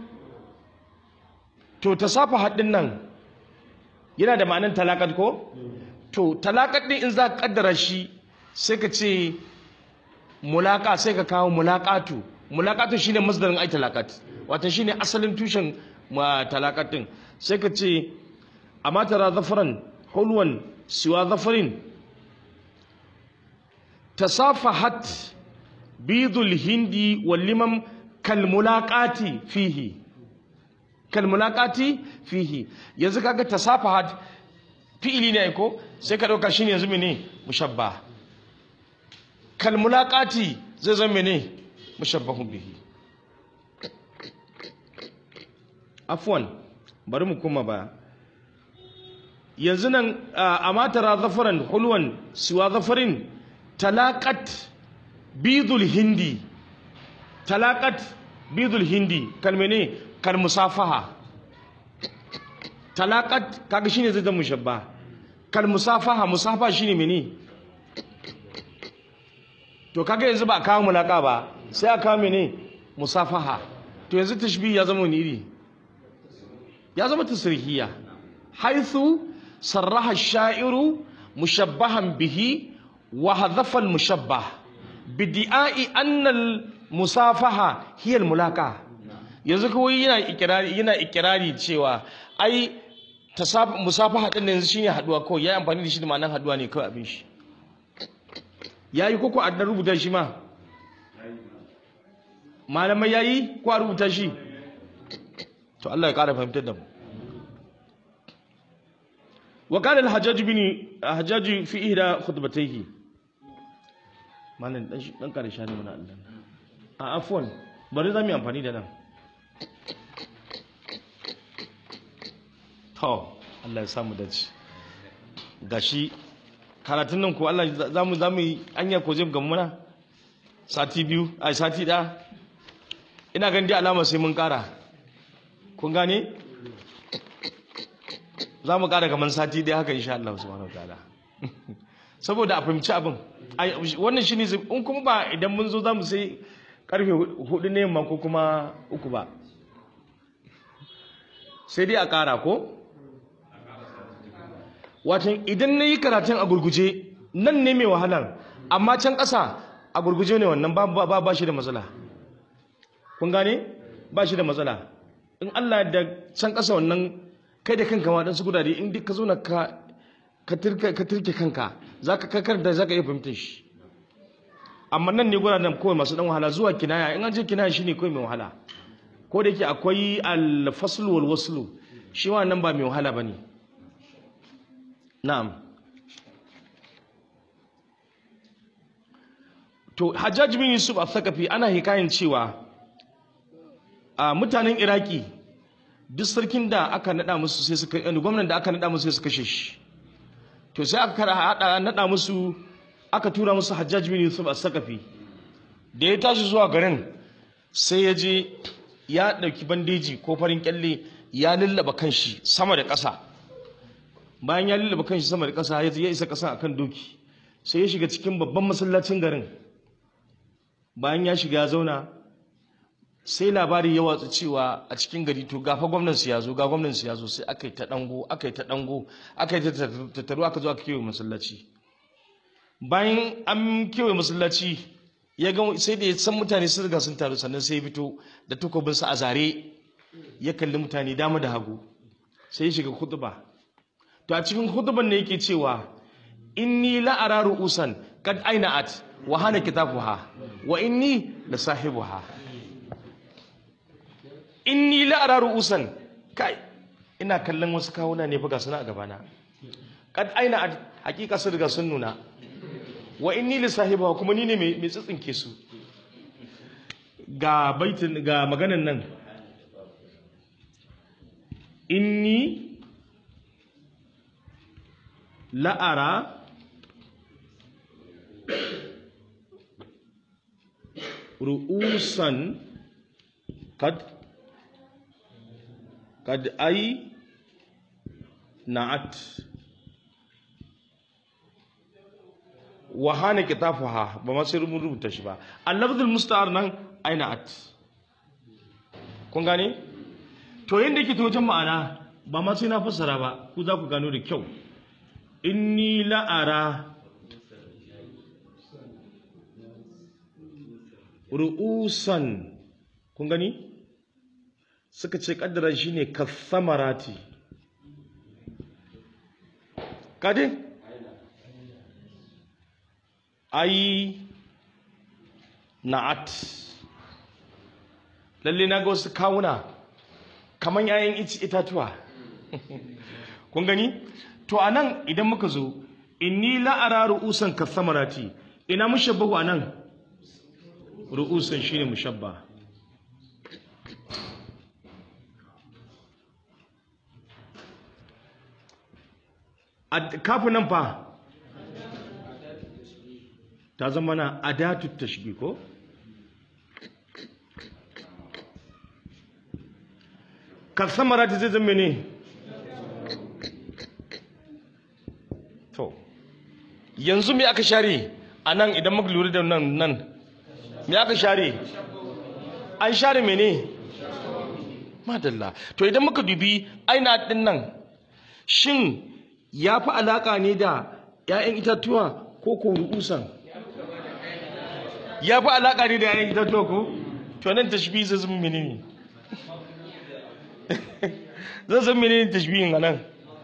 to tasafahat din nan yana da ma'anar talakat ko to talakat din in za ka kaddara shi sai ka ce mulaka sai ka kawo mulaqatu mulaqatu shine masdarin ai talakat wato shine asalin tushen ma talakatin sai ka ce amma tara zafaran hulwan siwa zafarin tasafahat bidul hindi wal limam kal mulaqati fihi kal mulaqati fihi yanzu kaga tasafahat fi'ili ne ko sai ka dauka shine yanzu mene mushabba kal mulaqati zai zama mene mushabbahun bihi afwan bari mu kuma ba yanzu nan a matara zafaran hulwan siwa zafarin talakat bidul hindi talakat bidul hindi kalmene kal musafaha talakat kaga shine zai zama mushabba kal musafaha musafaha shine mene to kaga yanzu ba kawo mulaka ba sai a kawo mene musafaha to yanzu tashbih ya zama wani iri ya zama tasrihiya haithu sarraha sha'iru mushabbahan bihi wa hadhafa al-mushabbah bidi'ai anna al-musafaha hiya al-mulaka yanzu kawai yana ikirari yana ikirari cewa ai musafaha din yanzu shine haduwa kawai yayi amfani da shi da ma'anar haduwa ne kawai abin shi yayi koko a dan rubuta shi ma malamai yayi ko a rubuta shi to Allah ya kara fahimtar da mu wa kana al-hajjaj bin hajjaj fi ihda khutbatayhi malam dan dan kare shani mana Allah a afwan bari zamu yi amfani da nan to Allah ya samu dace gashi karatun nan ko Allah zamu zamu yi anya ko zai gamu mana sati biyu ai sati da ina ganin dai alama sai mun kara kun gane za mu ƙara kamar sati dai haka insha Allah subhanahu wataala saboda a fahimci abin wannan shine in kuma ba idan mun zo za mu sai karfe hudu ne yamma ko kuma uku ba sai dai a ƙara ko watan idan na yi karatun a gurguje nan ne mai wahalar amma can ƙasa a gurguje ne wannan ba ba shi da matsala kun gane ba shi da matsala in Allah da can ƙasa wannan kai da kanka ma dan su gudade in duk ka zo na ka ka turke kanka zaka kakar da zaka iya fahimtar shi amma nan ne guraden kawai masu dan wahala zuwa kinaya in an je kinaya shine kawai mai wahala ko da yake akwai al-fasl wal wasl shi wannan ba mai wahala bane na'am to Hajjaj bin Yusuf al-Thaqafi ana hikayen cewa a mutanen Iraki duk sarkin da aka nada musu sai suka yani gwamnan da aka nada musu sai suka kashe shi to sai aka kara hada nada musu aka tura musu Hajjaj bin Yusuf al-Saqafi da ya tashi zuwa garin sai ya je ya dauki bandeji ko farin kyalle ya lullaba kanshi sama da ƙasa bayan ya lullaba kanshi sama da ƙasa ya isa ƙasa akan doki sai ya shiga cikin babban masallacin garin bayan ya shiga ya zauna sai labari ya watsu cewa a cikin gari to gafa gwamnan su ya zo ga gwamnan su ya zo sai aka yi ta dango aka yi ta dango aka yi ta tattaru aka zo aka kewaye masallaci bayan an kewaye masallaci ya ga sai da ya san mutane sun riga sun taru sannan sai ya fito da takobinsa a zare ya kalli mutane dama da hagu sai ya shiga khutba to a cikin khutban ne yake cewa inni la ara ru'usan kad aina'at wa hana kitabuha wa inni la sahibuha inni la ara ru'usan kai ina kallon wasu kawuna ne fa ga suna a gabana kad aina'at hakika sun riga sun nuna wa inni li sahibuha kuma ni ne mai mai tsitsinke su ga baitin ga maganan nan inni la'ara ru'usan kad kad ai na'at wa hana kitafuha ba ma sai mun rubuta shi ba al-lafzul musta'ar nan ai na'at kun gane to yanda yake ta wajen ma'ana ba ma sai na fassara ba ku za ku gano da kyau inni la'ara ru'usan kun gani suka ce kaddara shi ne kathamarati kade ai na'at lalle na ga wasu kawuna kaman yayin itatuwa kun gani to anan idan muka zo inni la'ara ru'usan kathamarati ina mushabbahu anan ru'usan shine mushabba kafin nan fa ta zama na adatu tashbih ko kathamarati zai zama ne to yanzu me aka share a nan idan muka lura da nan nan me aka share an share mene madalla to idan muka dubi aina din nan shin ya fi alaka ne da 'ya'yan itatuwa ko ko ru'usan ya fi alaka ne da 'ya'yan itatuwa ko to nan tashbihi zai zama menene zai zama menene tashbihin a nan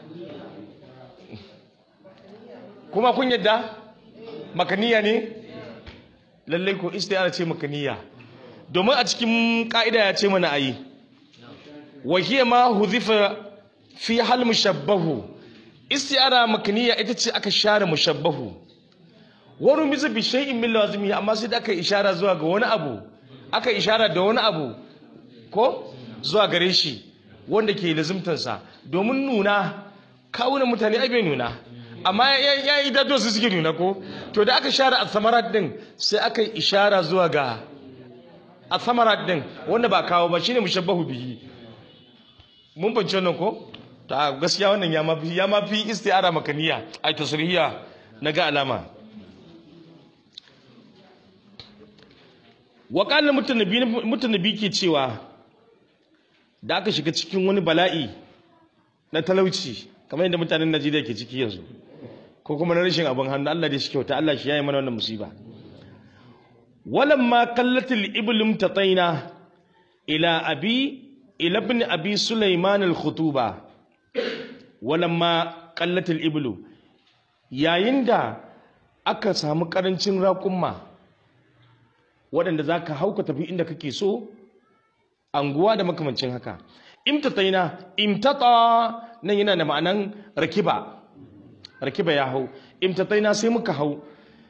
kuma kun yadda makaniya ne lallai ko istiyara ce makaniya domin a cikin ka'ida ya ce mana ayi wa hiya ma huzifa fi hal mushabbahu istiyara makaniya ita ce aka share mushabbahu wa rumiza bi shay'in min lazimi amma sai da aka ishara zuwa ga wani abu aka ishara da wani abu ko zuwa gare shi wanda ke lazimtansa domin nuna kawunan mutane ai bai nuna amma ya yi dato su suke nuna ko to da aka share athamarat din sai aka yi ishara zuwa ga athamarat din wanda ba kawo ba shine mushabbahu bihi mun fahimci wannan ko ta gaskiya wannan ya mafi ya mafi isti'ara makaniya ai tasrihiya na ga alama wa qala mutanabi mutanabi ke cewa da aka shiga cikin wani bala'i na talauci kamar yadda mutanen Najeriya ke ciki yanzu ko kuma na rashin abin hannu Allah da shi kyauta Allah shi yayi mana wannan musiba walamma qallatil iblim tataina ila abi ila ibn abi sulaiman al khutuba walamma qallatil iblu yayin da aka samu karancin raƙumma waɗanda za ka hauka tafi inda kake so anguwa da makamancin haka imtataina imtata nan yana da ma'anan rakiba rakiba ya hau imtataina sai muka hau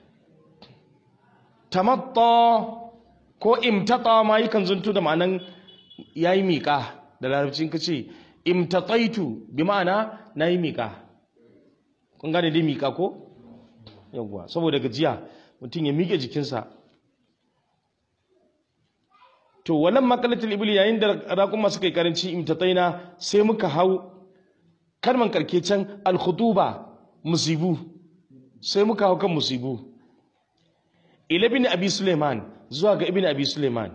tamatta ko imtata ma yakan zuntu da ma'anan yayi miƙa da larabcin kace imtataitu bi ma'ana nayi miƙa kun gane dai miƙa ko yawwa saboda gajiya mutum ya miƙe jikinsa to walan makalatul ibli yayin da raƙuma suka yi karanci imtataina sai muka hau kalman karke can alkhutuba musibu sai muka hau kan musibu ila bin abi suleiman zuwa ga ibn abi suleiman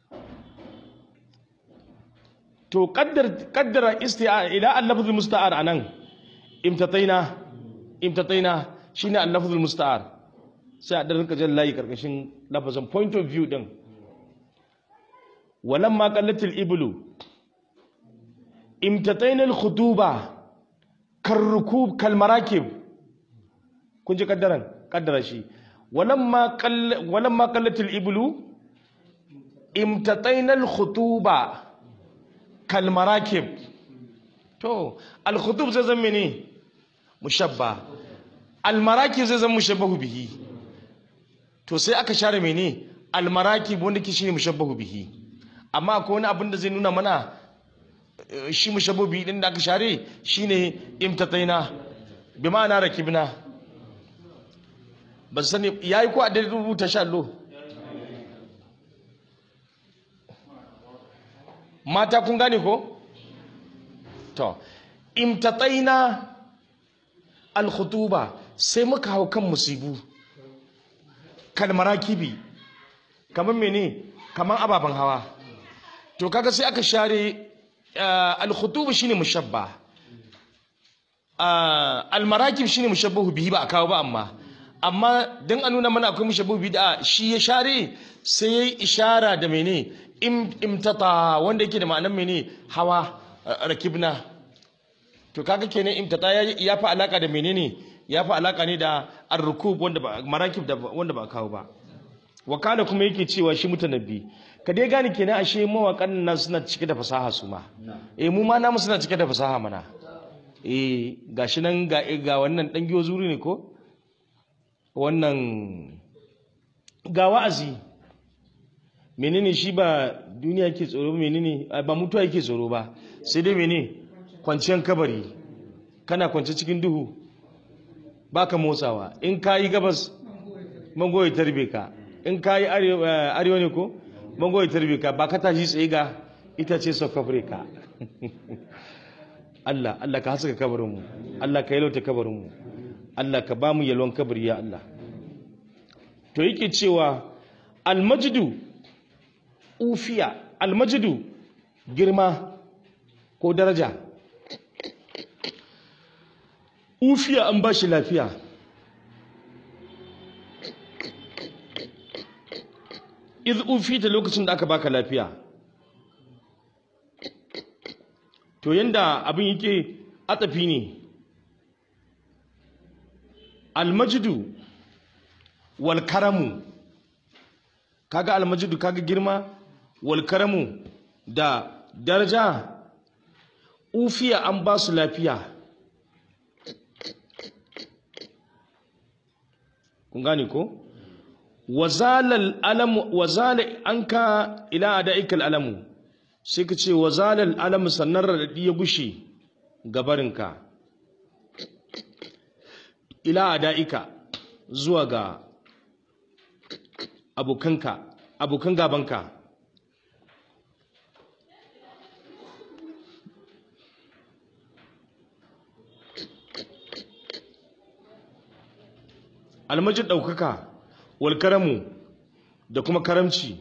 to qaddar qaddara isti'a ila al-lafzul musta'ar anan imtataina imtataina shine al-lafzul musta'ar sai a darin kajan layi karkashin lafazin point of view din walamma qallatil iblu imtataina al-khutuba karrukub kalmarakib kun ji kaddaran kaddara shi walamma qall walamma qallatil iblu imtataina al-khutuba kalmarakib to al-khutub zai zama ne mushabba al-marakib zai zama mushabbahu bihi to sai aka share mene al-marakib wanda ke shine mushabbahu bihi amma akwai wani abin da zai nuna mana eh, shi mushabbahu bihi din da aka share shine imtataina bi ma'ana rakibna ba su sani yayi ko a da rubuta sha Allah mata kun gane ko to imtataina al-khutuba sai muka hau kan musibu kalmarakibi kamar mene kamar ababen hawa to kaga sai aka share uh, al-khutuba shine mushabba uh, al-marakib shine mushabbahu bihi ba a kawo ba amma amma dan a nuna mana akwai mushabbahu bihi da shi ya share sai yayi ishara da mene im, imtata wanda yake da ma'anar mene hawa uh, rakibna to kaga kenan imtata ya, ya fi alaka da menene ya fi alaka ne da ar-rukub wanda ba marakib da wanda ba a kawo ba wakala kuma yake cewa shi mutanabbi ka dai gane kenan ashe mawakan nan suna cike da fasaha su ma eh mu ma namu suna cike da fasaha mana eh gashi nan ga ga wannan dan giyo zuri ne ko wannan ga wa'azi menene shi ba duniya yake tsoro menene ah, ba mutuwa yake tsoro ba sai dai menene kwanciyar kabari kana kwance cikin duhu baka motsawa in kayi gabas mango ya tarbe ka in kayi arewa arewa ne ko mango ya tarbe ka ba ka tashi tsaye ga ita ce south africa Allah Allah ka haska kabarinmu Allah ka yalauta kabarinmu Allah ka ba mu yalwan kabari ya Allah to yake cewa almajdu ufiya almajdu girma ko daraja ufiya an ba shi lafiya iz ufita lokacin da aka baka lafiya to yanda abin yake atafi ne almajidu wal karamu kaga almajidu kaga girma wal karamu da daraja ufiya an ba su lafiya kun gane ko wazalal alamu wazala anka ila adaikal alamu sai ka ce wazalal alamu sannan radadi ya gushe gabarinka ila adaika zuwa ga abokanka abokan gabanka almajid ɗaukaka wal karamu da kuma karamci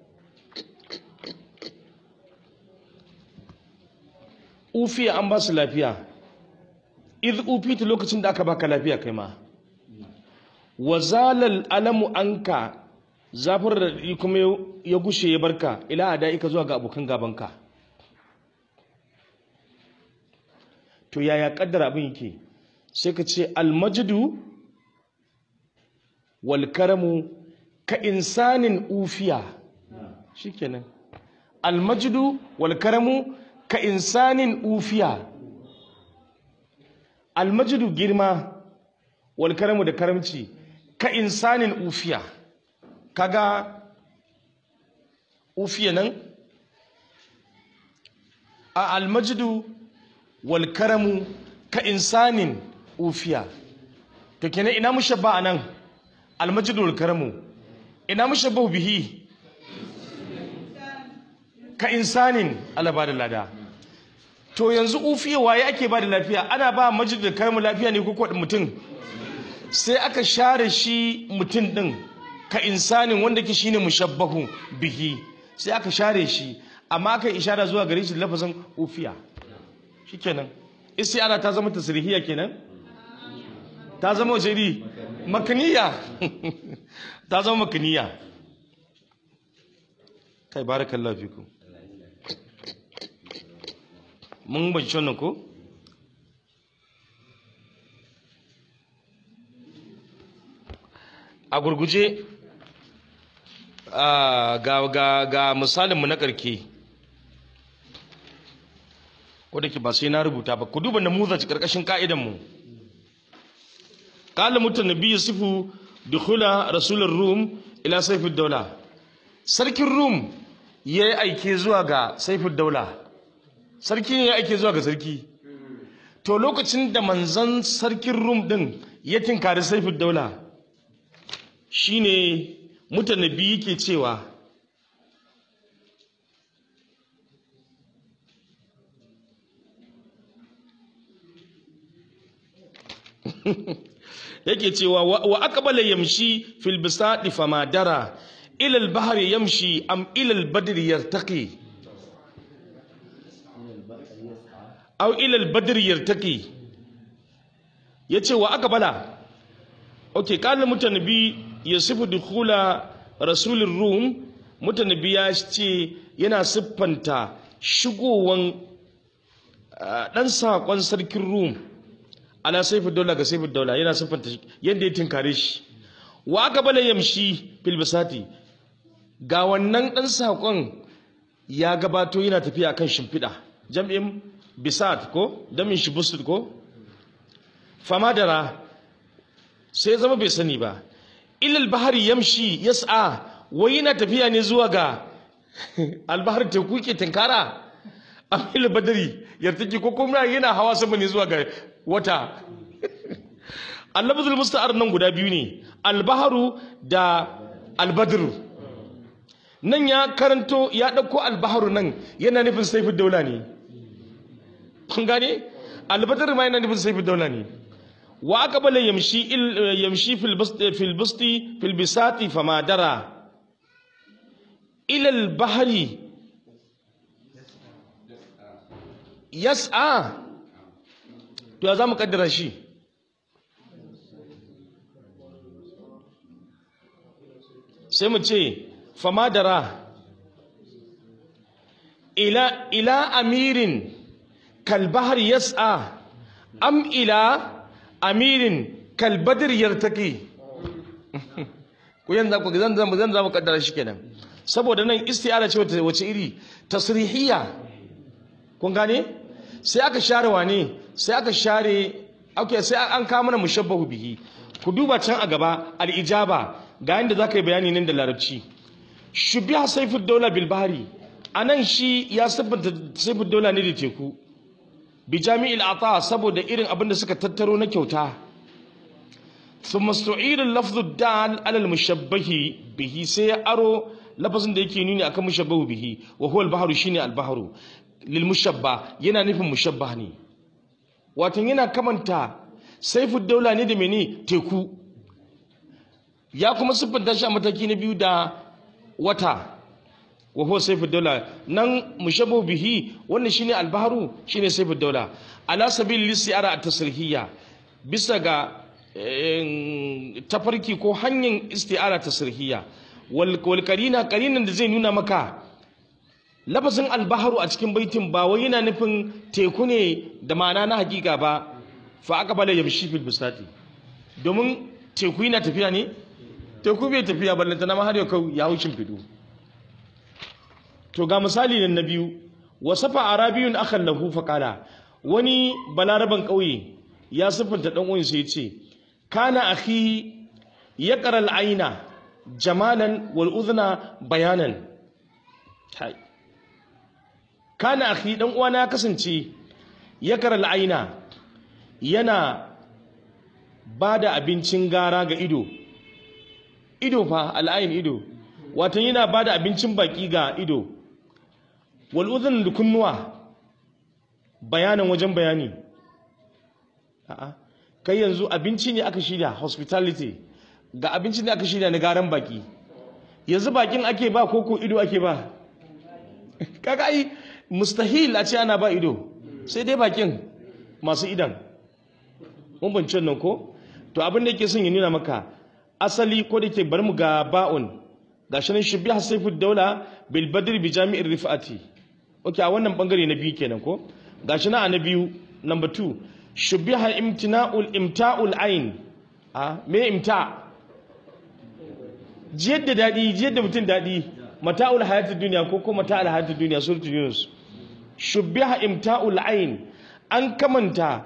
ufiya an ba su lafiya iz ufita lokacin da aka baka lafiya kai ma wa zalal alamu anka zafin da kuma ya gushe ya barka ila adaika zuwa ga abokan gabanka to yaya kaddara abin yake sai ka ce almajdu wal karamu ka insanin ufiya shikenan almajdu wal karamu ka insanin ufiya almajdu girma wal karamu da karamci ka insanin ufiya kaga ufiya nan a almajdu wal karamu ka insanin ufiya to kenan ina mushabba anan almajdu wal karamu ina mushabbahu bihi ka insanin Allah ba da lada to yanzu ufiya waye ake ba da lafiya ana ba majid da karamu lafiya ne ko mutum sai aka share shi mutum din ka insanin wanda ke shine mushabbahu bihi sai aka share shi amma aka ishara zuwa gare shi da lafazin ufiya shikenan istiara ta zama tasrihiya kenan ta zama wace iri makaniya ta zama makaniya kai barakallahu fikum mun bace wannan ko a gurguje ah, ga ga ga misalinmu na karke ko da ke ba sai na rubuta ba ku duba namuzaj karkashin ka'idanmu qala mutanabbi yusufu dukhula rasulur rum ila sayfid dawla sarkin rum ya yi aike zuwa ga saifud daula sarki ne ya aike zuwa ga sarki to lokacin da manzan sarkin rum din ya tinkari saifud daula shine mutanabi yake cewa yake cewa wa wa aqbala yamshi fil bisadi fama dara ila al bahri yamshi am ila al badri yartaqi aw ila al badri yartaqi yace wa aqbala okay kana mutanabi yasifu dukhula rasulur rum mutanabi ya ce yana siffanta shigowan ah, dan sakon sarkin rum ala saifin daula ga saifin daula yana siffanta shi yadda ya tinkare shi wa aka bala yamshi fil bisati ga wannan dan sakon ya gabato yana tafiya kan shimfiɗa jam'in bisat ko damin shi busut ko famadara sai zama bai sani ba ilal bahari yamshi yas'a wai yana tafiya ne zuwa ga albahar teku ke tinkara amil badari yartaki ko kuma yana hawa sama ne zuwa ga wata allabzul musta'ar nan guda biyu ne albaharu da albadru nan ya karanto ya dauko albaharu nan yana nufin saifin daula ne kun gane albadru ma yana nufin saifin daula ne wa aqbala yamshi il- yamshi fil basti fil basti fil bisati fama dara ila al bahri yas'a to ya za mu kaddara shi sai mu ce famadara ila ila amirin kalbahar yas'a am ila amirin kalbadir yartaki ku yanzu ku zan zan zan zan kaddara shi kenan saboda nan isti'ara ce wace wace iri tasrihiyya kun gane sai aka share wane sai aka share okay sai an kawo mana mushabbahu bihi ku duba can a gaba al-ijaba ga yanda zaka yi bayani nan da larabci shubiha sayfud dawla bil bahri anan shi ya sabbata sayfud dawla ne da teku bi jami'il ata saboda irin abin da suka tattaro na kyauta thumma stu'ira lafzu dal ala al-mushabbahi bihi sai ya aro lafazin da yake nuni akan mushabbahu bihi wa huwa al-bahru shine al-bahru lil mushabba yana nufin mushabbah ne watan yana kamanta saifud daula ne da mene teku ya kuma siffanta shi a mataki na biyu da wata wa huwa saifud daula nan mushabbahu bihi wannan shine al-bahru shine saifud daula ala sabil listiara at-tasrihiyya bisa ga eh, tafarki ko hanyar isti'ara tasrihiyya wal wal qarina qarinan da zai nuna maka lafazin albaharu a cikin baitin ba wai yana nufin teku ne da ma'ana na hakika ba fa aka bala yamshi fil bisati domin teku yana tafiya ne teku bai tafiya ballanta na har yau ya hushin fido to ga misali nan na biyu wasafa arabiyun akan lahu fa qala wani balaraban kauye ya siffanta dan uwan sai ya ce kana akhi yaqra al-aina jamalan wal udhna bayanan Hai. kana akhi dan uwana ya kasance ya kara la'aina yana ba da abincin gara ga ido ido fa al'ayin ido watan yana ba da abincin baki ga ido wal'udhun da kunnuwa bayanan wajen bayani a'a kai yanzu abinci ne aka shirya hospitality ga abincin da aka shirya na garan baki yanzu bakin ake ba ko ko ido ake ba kaga ai mustahil a ce ana ba ido sai dai bakin masu idan mun bance nan ko to abin da yake son ya nuna maka asali ko da ke bar mu ga ba'un gashi nan shubbiha sayfud daula bil badr bi jami'ir rifati okay a wannan bangare na biyu kenan ko gashi na na biyu number 2 shubbiha imtina'ul imta'ul ain a me imta jiyar da dadi jiyar da mutum dadi mata'ul hayatid dunya ko ko mata'ul hayatid dunya suratul yunus shubbiha imta'ul ain an kamanta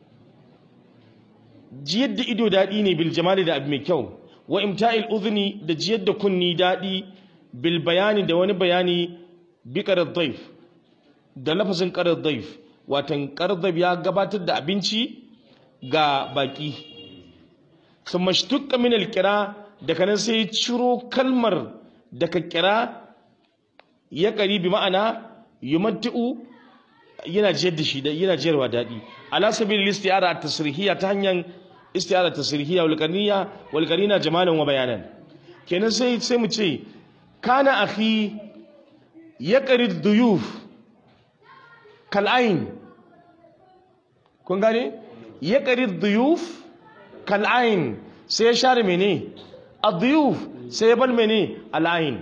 jiyar da ido daɗi ne bil jamali da abu mai kyau wa imta'il udhni da jiyar da kunni daɗi bil bayani da wani bayani bi qarar daif da lafazin qarar daif watan qardab ya gabatar da abinci ga baki thumma shtuqqa min al qira daga nan sai ciro kalmar daga kira ya ƙari bi ma'ana yumatti'u yana jiyar da shi yana jiyarwa daɗi ala sabil istiyara tasrihiyya ta hanyar istiyara tasrihiyya wal qarniya wal qarina jamalan wa bayanan kenan sai sai mu ce kana akhi yaqrid duyuf kal ain kun gane yaqrid duyuf kal ain sai ya share mene ad-duyuf sai ya bar mene al ain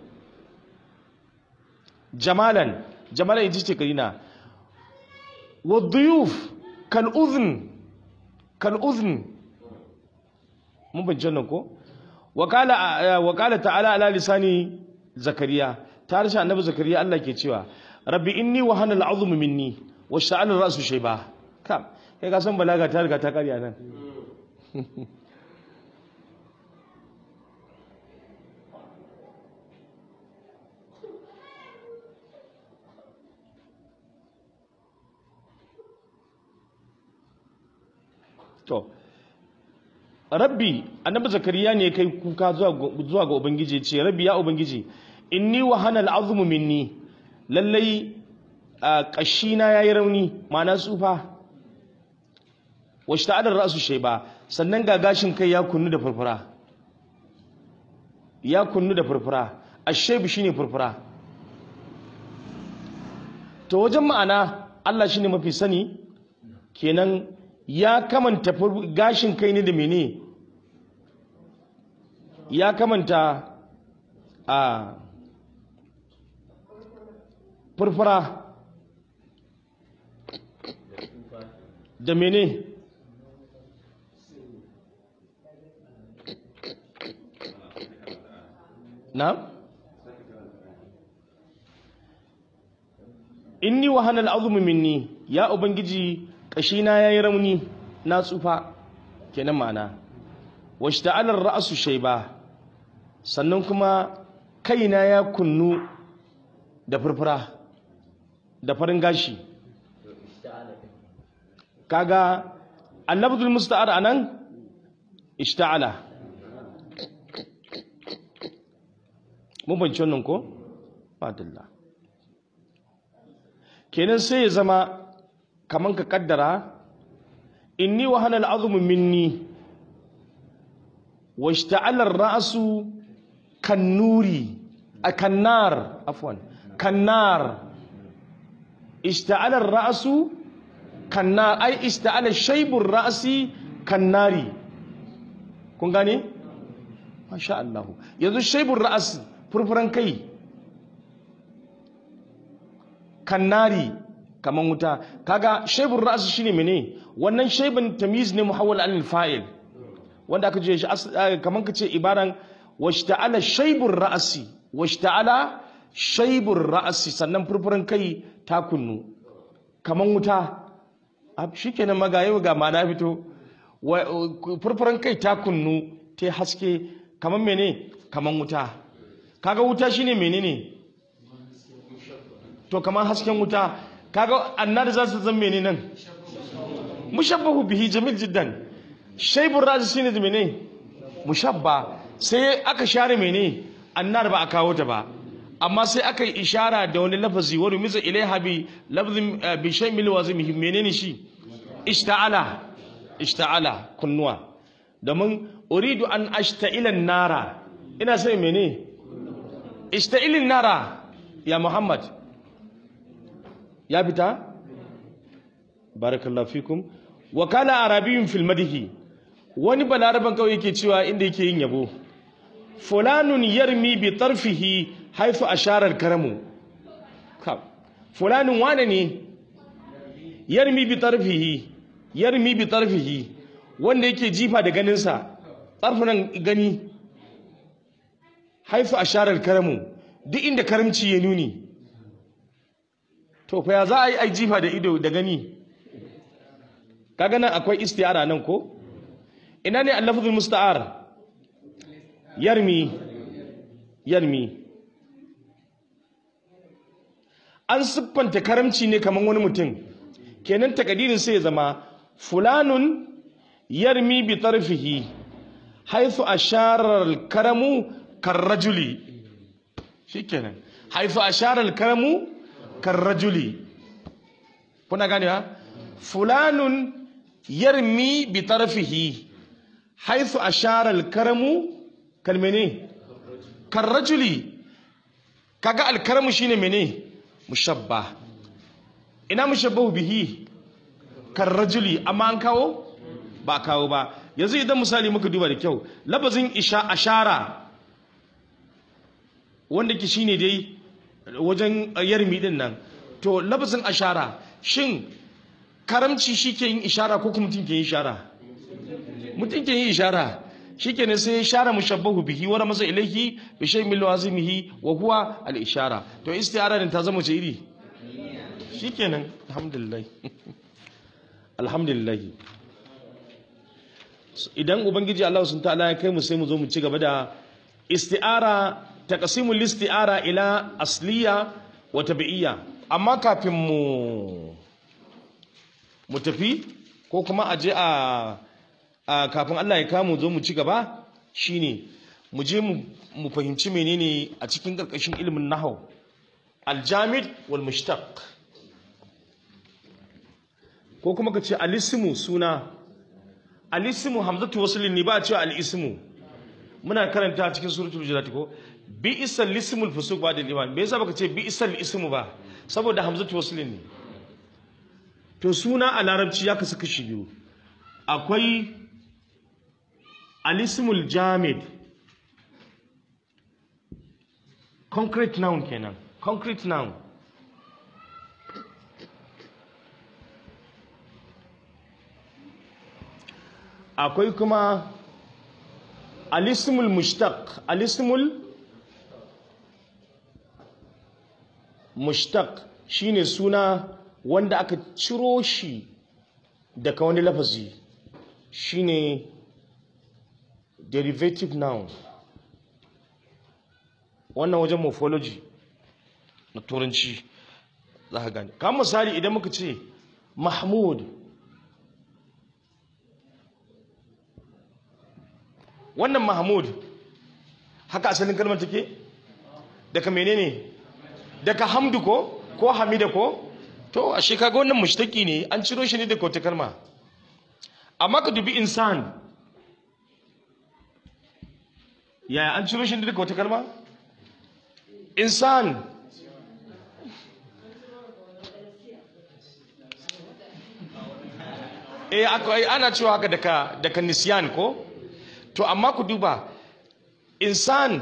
jamalan jamalan ita ce karina والضيوف كالأذن كالأذن mun bin jannan ko wakala wakala ta'ala ala lisani zakariya ta harshe annabi zakariya Allah ke cewa rabbi inni wa hanal azm minni wa sha'al ra'su shayba kam kai ka san balaga ta riga ta kariya nan to rabbi annabi zakariya ne kai kuka zuwa ga ubangiji ce rabbi ya ubangiji inni wa hanal azmu minni lallai kashi na yayi rauni ma'ana tsufa wa shta'ala ra'su shayba sannan ga gashin kai ya kunnu da furfura ya kunnu da furfura ashaybu shine furfura to wajen ma'ana Allah shine mafi sani kenan ya kamanta gashin kai ne da mene ya kamanta a furfura da mene na inni wa hanal azumi minni ya ubangiji kashina yayi rauni na tsufa kenan ma'ana washta'alar ra'su shayba sannan kuma kaina ya kunnu da furfura da farin gashi kaga annabdul musta'ar anan ishta'ala mun bance wannan ko fadilla kenan sai ya zama kaman ka kaddara inni wa hanal azmu minni washta'ala ar-ra'su kannuri akannar afwan kannar ishta'ala ar-ra'su kannar ai ishta'ala shaybu ar-ra'si kannari kun gane masha Allah yanzu shaybu ar-ra's furfuran kai kannari kaman wuta kaga shaibun ra'su shine mene wannan shaibun tamyiz ne muhawwal anil fa'il wanda aka je shi kaman kace ibaran washta'ala shaibun ra'si washta'ala shaibun ra'si sannan furfuran kai ta kunnu kaman wuta shikenan magaye ga ma na fito furfuran kai ta kunnu ta haske kaman mene kaman wuta kaga wuta shine menene to kaman hasken wuta kaga annar za su zan mene nan mushabbahu bihi jamil jiddan shaibur razi shine da mene mushabba sai aka share mene annar ba a kawo ta ba amma sai aka yi ishara da wani lafazi wani miza ilaiha bi lafzin bi shaymil wazim menene shi ishta'ala ishta'ala kunnuwa domin uridu an ashta'ilan nara ina sai mene ishta'ilin nara ya muhammad ya fita barakallahu fikum wa kana arabiyyun fil madhi wani balaraban kawai yake cewa inda yake yin yabo fulanun yarmi bi tarfihi haifu asharar karamu Ka- fulanun wane ne yarmi bi tarfihi yarmi bi tarfihi wanda yake jifa da ganinsa tsarfunan gani haifu asharar karamu duk inda karamci ya nuni to fa ya za a yi ai jifa da ido da gani kaga nan akwai istiyara nan ko ina ne al-lafzul musta'ar yarmi yarmi an siffanta karamci ne kaman wani mutum kenan takadirin sai ya zama fulanun yarmi bi tarfihi haythu ashara al-karamu karrajuli shikenan haythu ashara al-karamu karrajuli kuna gane ha fulanun yarmi bi tarfihi haythu ashara al-karamu kalmene karrajuli kaga al-karamu shine mene mushabba ina mushabbahu bihi karrajuli amma an kawo ba kawo ba yanzu idan misali muka duba da kyau labazin isha ashara wanda ki shine dai wajen yarmi din nan to labazin ashara shin karamci shi ke yin ishara ko kuma mutum ke yin ishara mutum ke yin ishara shikenan sai ishara mushabbahu bihi wa ramasa ilayhi bi shay'in min lawazimihi wa huwa al ishara to istiara din ta zama ce iri shikenan alhamdulillah alhamdulillah idan ubangiji Allah sun ta'ala ya kai mu sai mu zo mu ci gaba da isti'ara taqsimul isti'ara ila asliya wa tabi'iyya amma kafin mu mu tafi ko kuma a je a a kafin Allah ya kamu zo mu ci gaba shine mu je mu mu fahimci menene a cikin karkashin ilimin nahau aljamid wal mushtaq ko kuma ka ce alismu suna alismu hamzatu waslin ne ba a cewa alismu muna karanta cikin suratul hujurat ko bi isal lismul fusuq ba da iman me yasa baka ce bi isal ismu ba saboda hamzatu waslin ne to suna a larabci ya kasu kashi biyu akwai alismul jamid concrete noun kenan concrete noun akwai kuma alismul mushtaq alismul mushtaq shine suna wanda aka ciro shi daga wani lafazi shine derivative noun wannan wajen morphology na turanci za ka gane kamar misali idan muka ce mahmud wannan mahmud haka asalin kalmar take daga menene daga hamdu ko ko hamida ko to a kaga wannan mushtaki ne an ciro shi ne daga wata kalma amma ka dubi insan yaya an ciro shi ne daga wata kalma insan eh akwai ana cewa haka daga daga nisyan ko to amma ku duba insan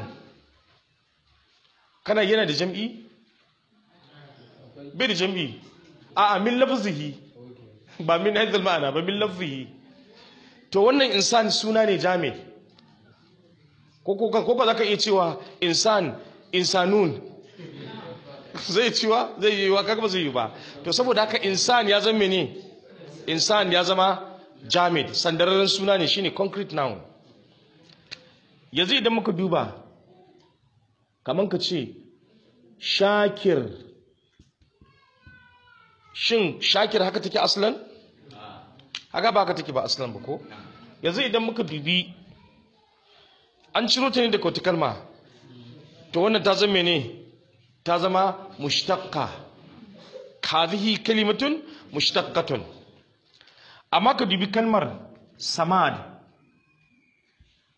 kana yana da jam'i bai da jam'i a min lafzihi ba min haizal ma'ana ba min lafzihi to wannan insan suna ne jami ko ko ko ba za ka iya cewa insan insanun zai ciwa zai yi wa kaga ba zai yi ba to saboda haka insan ya zama ne insan ya zama jamid sandararren suna ne shine concrete noun yanzu idan muka duba kamar ka ce shakir shin shakir haka take aslan haka ba haka take ba aslan ba ko yanzu idan muka dubi an ciro ta ne da wata kalma to wannan ta zama ne ta zama mushtaqqa hadhihi kalimatun mushtaqqatun amma ka dubi kalmar samad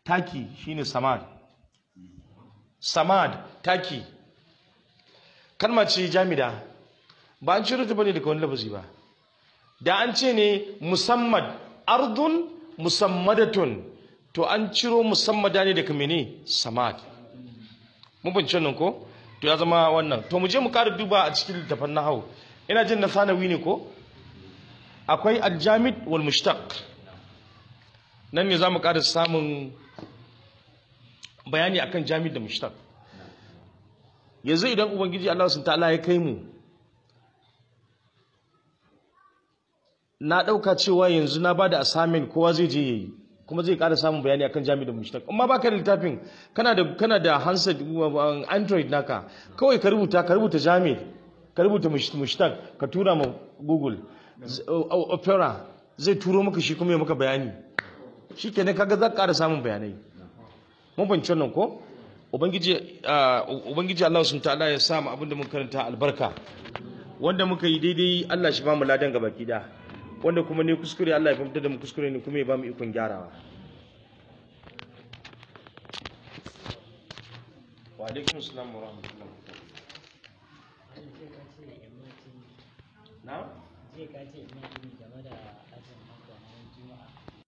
taki shine samad samad taki kalma ce jamida ba an ciro ta bane daga wani lafazi ba da an ce ne musammad ardun musammadatun to an ciro musammada ne daga mene samad mun bincin nan ko to ya zama wannan to mu je mu ƙara duba a cikin littafin nahau ina jin na sanawi ne ko akwai aljamid wal mushtaq nan ne za mu ƙara samun bayani akan jamid da mushtaq yanzu idan ubangiji Allah sun ta'ala ya kai mu na ɗauka cewa yanzu na ba da assignment kowa zai je yayi kuma zai ƙara samun bayani akan jami'in da mushtaq amma baka da littafin kana da kana da handset uh, android naka kawai ka rubuta ka rubuta jami ka rubuta mush- mushtaq ka tura ma google Z- o- o- opera zai turo maka shi kuma ya maka bayani shikenan kaga za ka ƙara samun bayanai mun fahimci wannan ko ubangiji uh, ubangiji Allah subhanahu ta'ala ya sa mu abin da mun karanta albarka wanda muka yi daidai Allah shi ba mu ladan gabaki da wanda kuma ne kuskure Allah ya fahimta da mu kuskure ne kuma ya ba mu ikon gyarawa wa alaikum assalam wa rahmatullahi wa barakatuh na Zai ka ce ina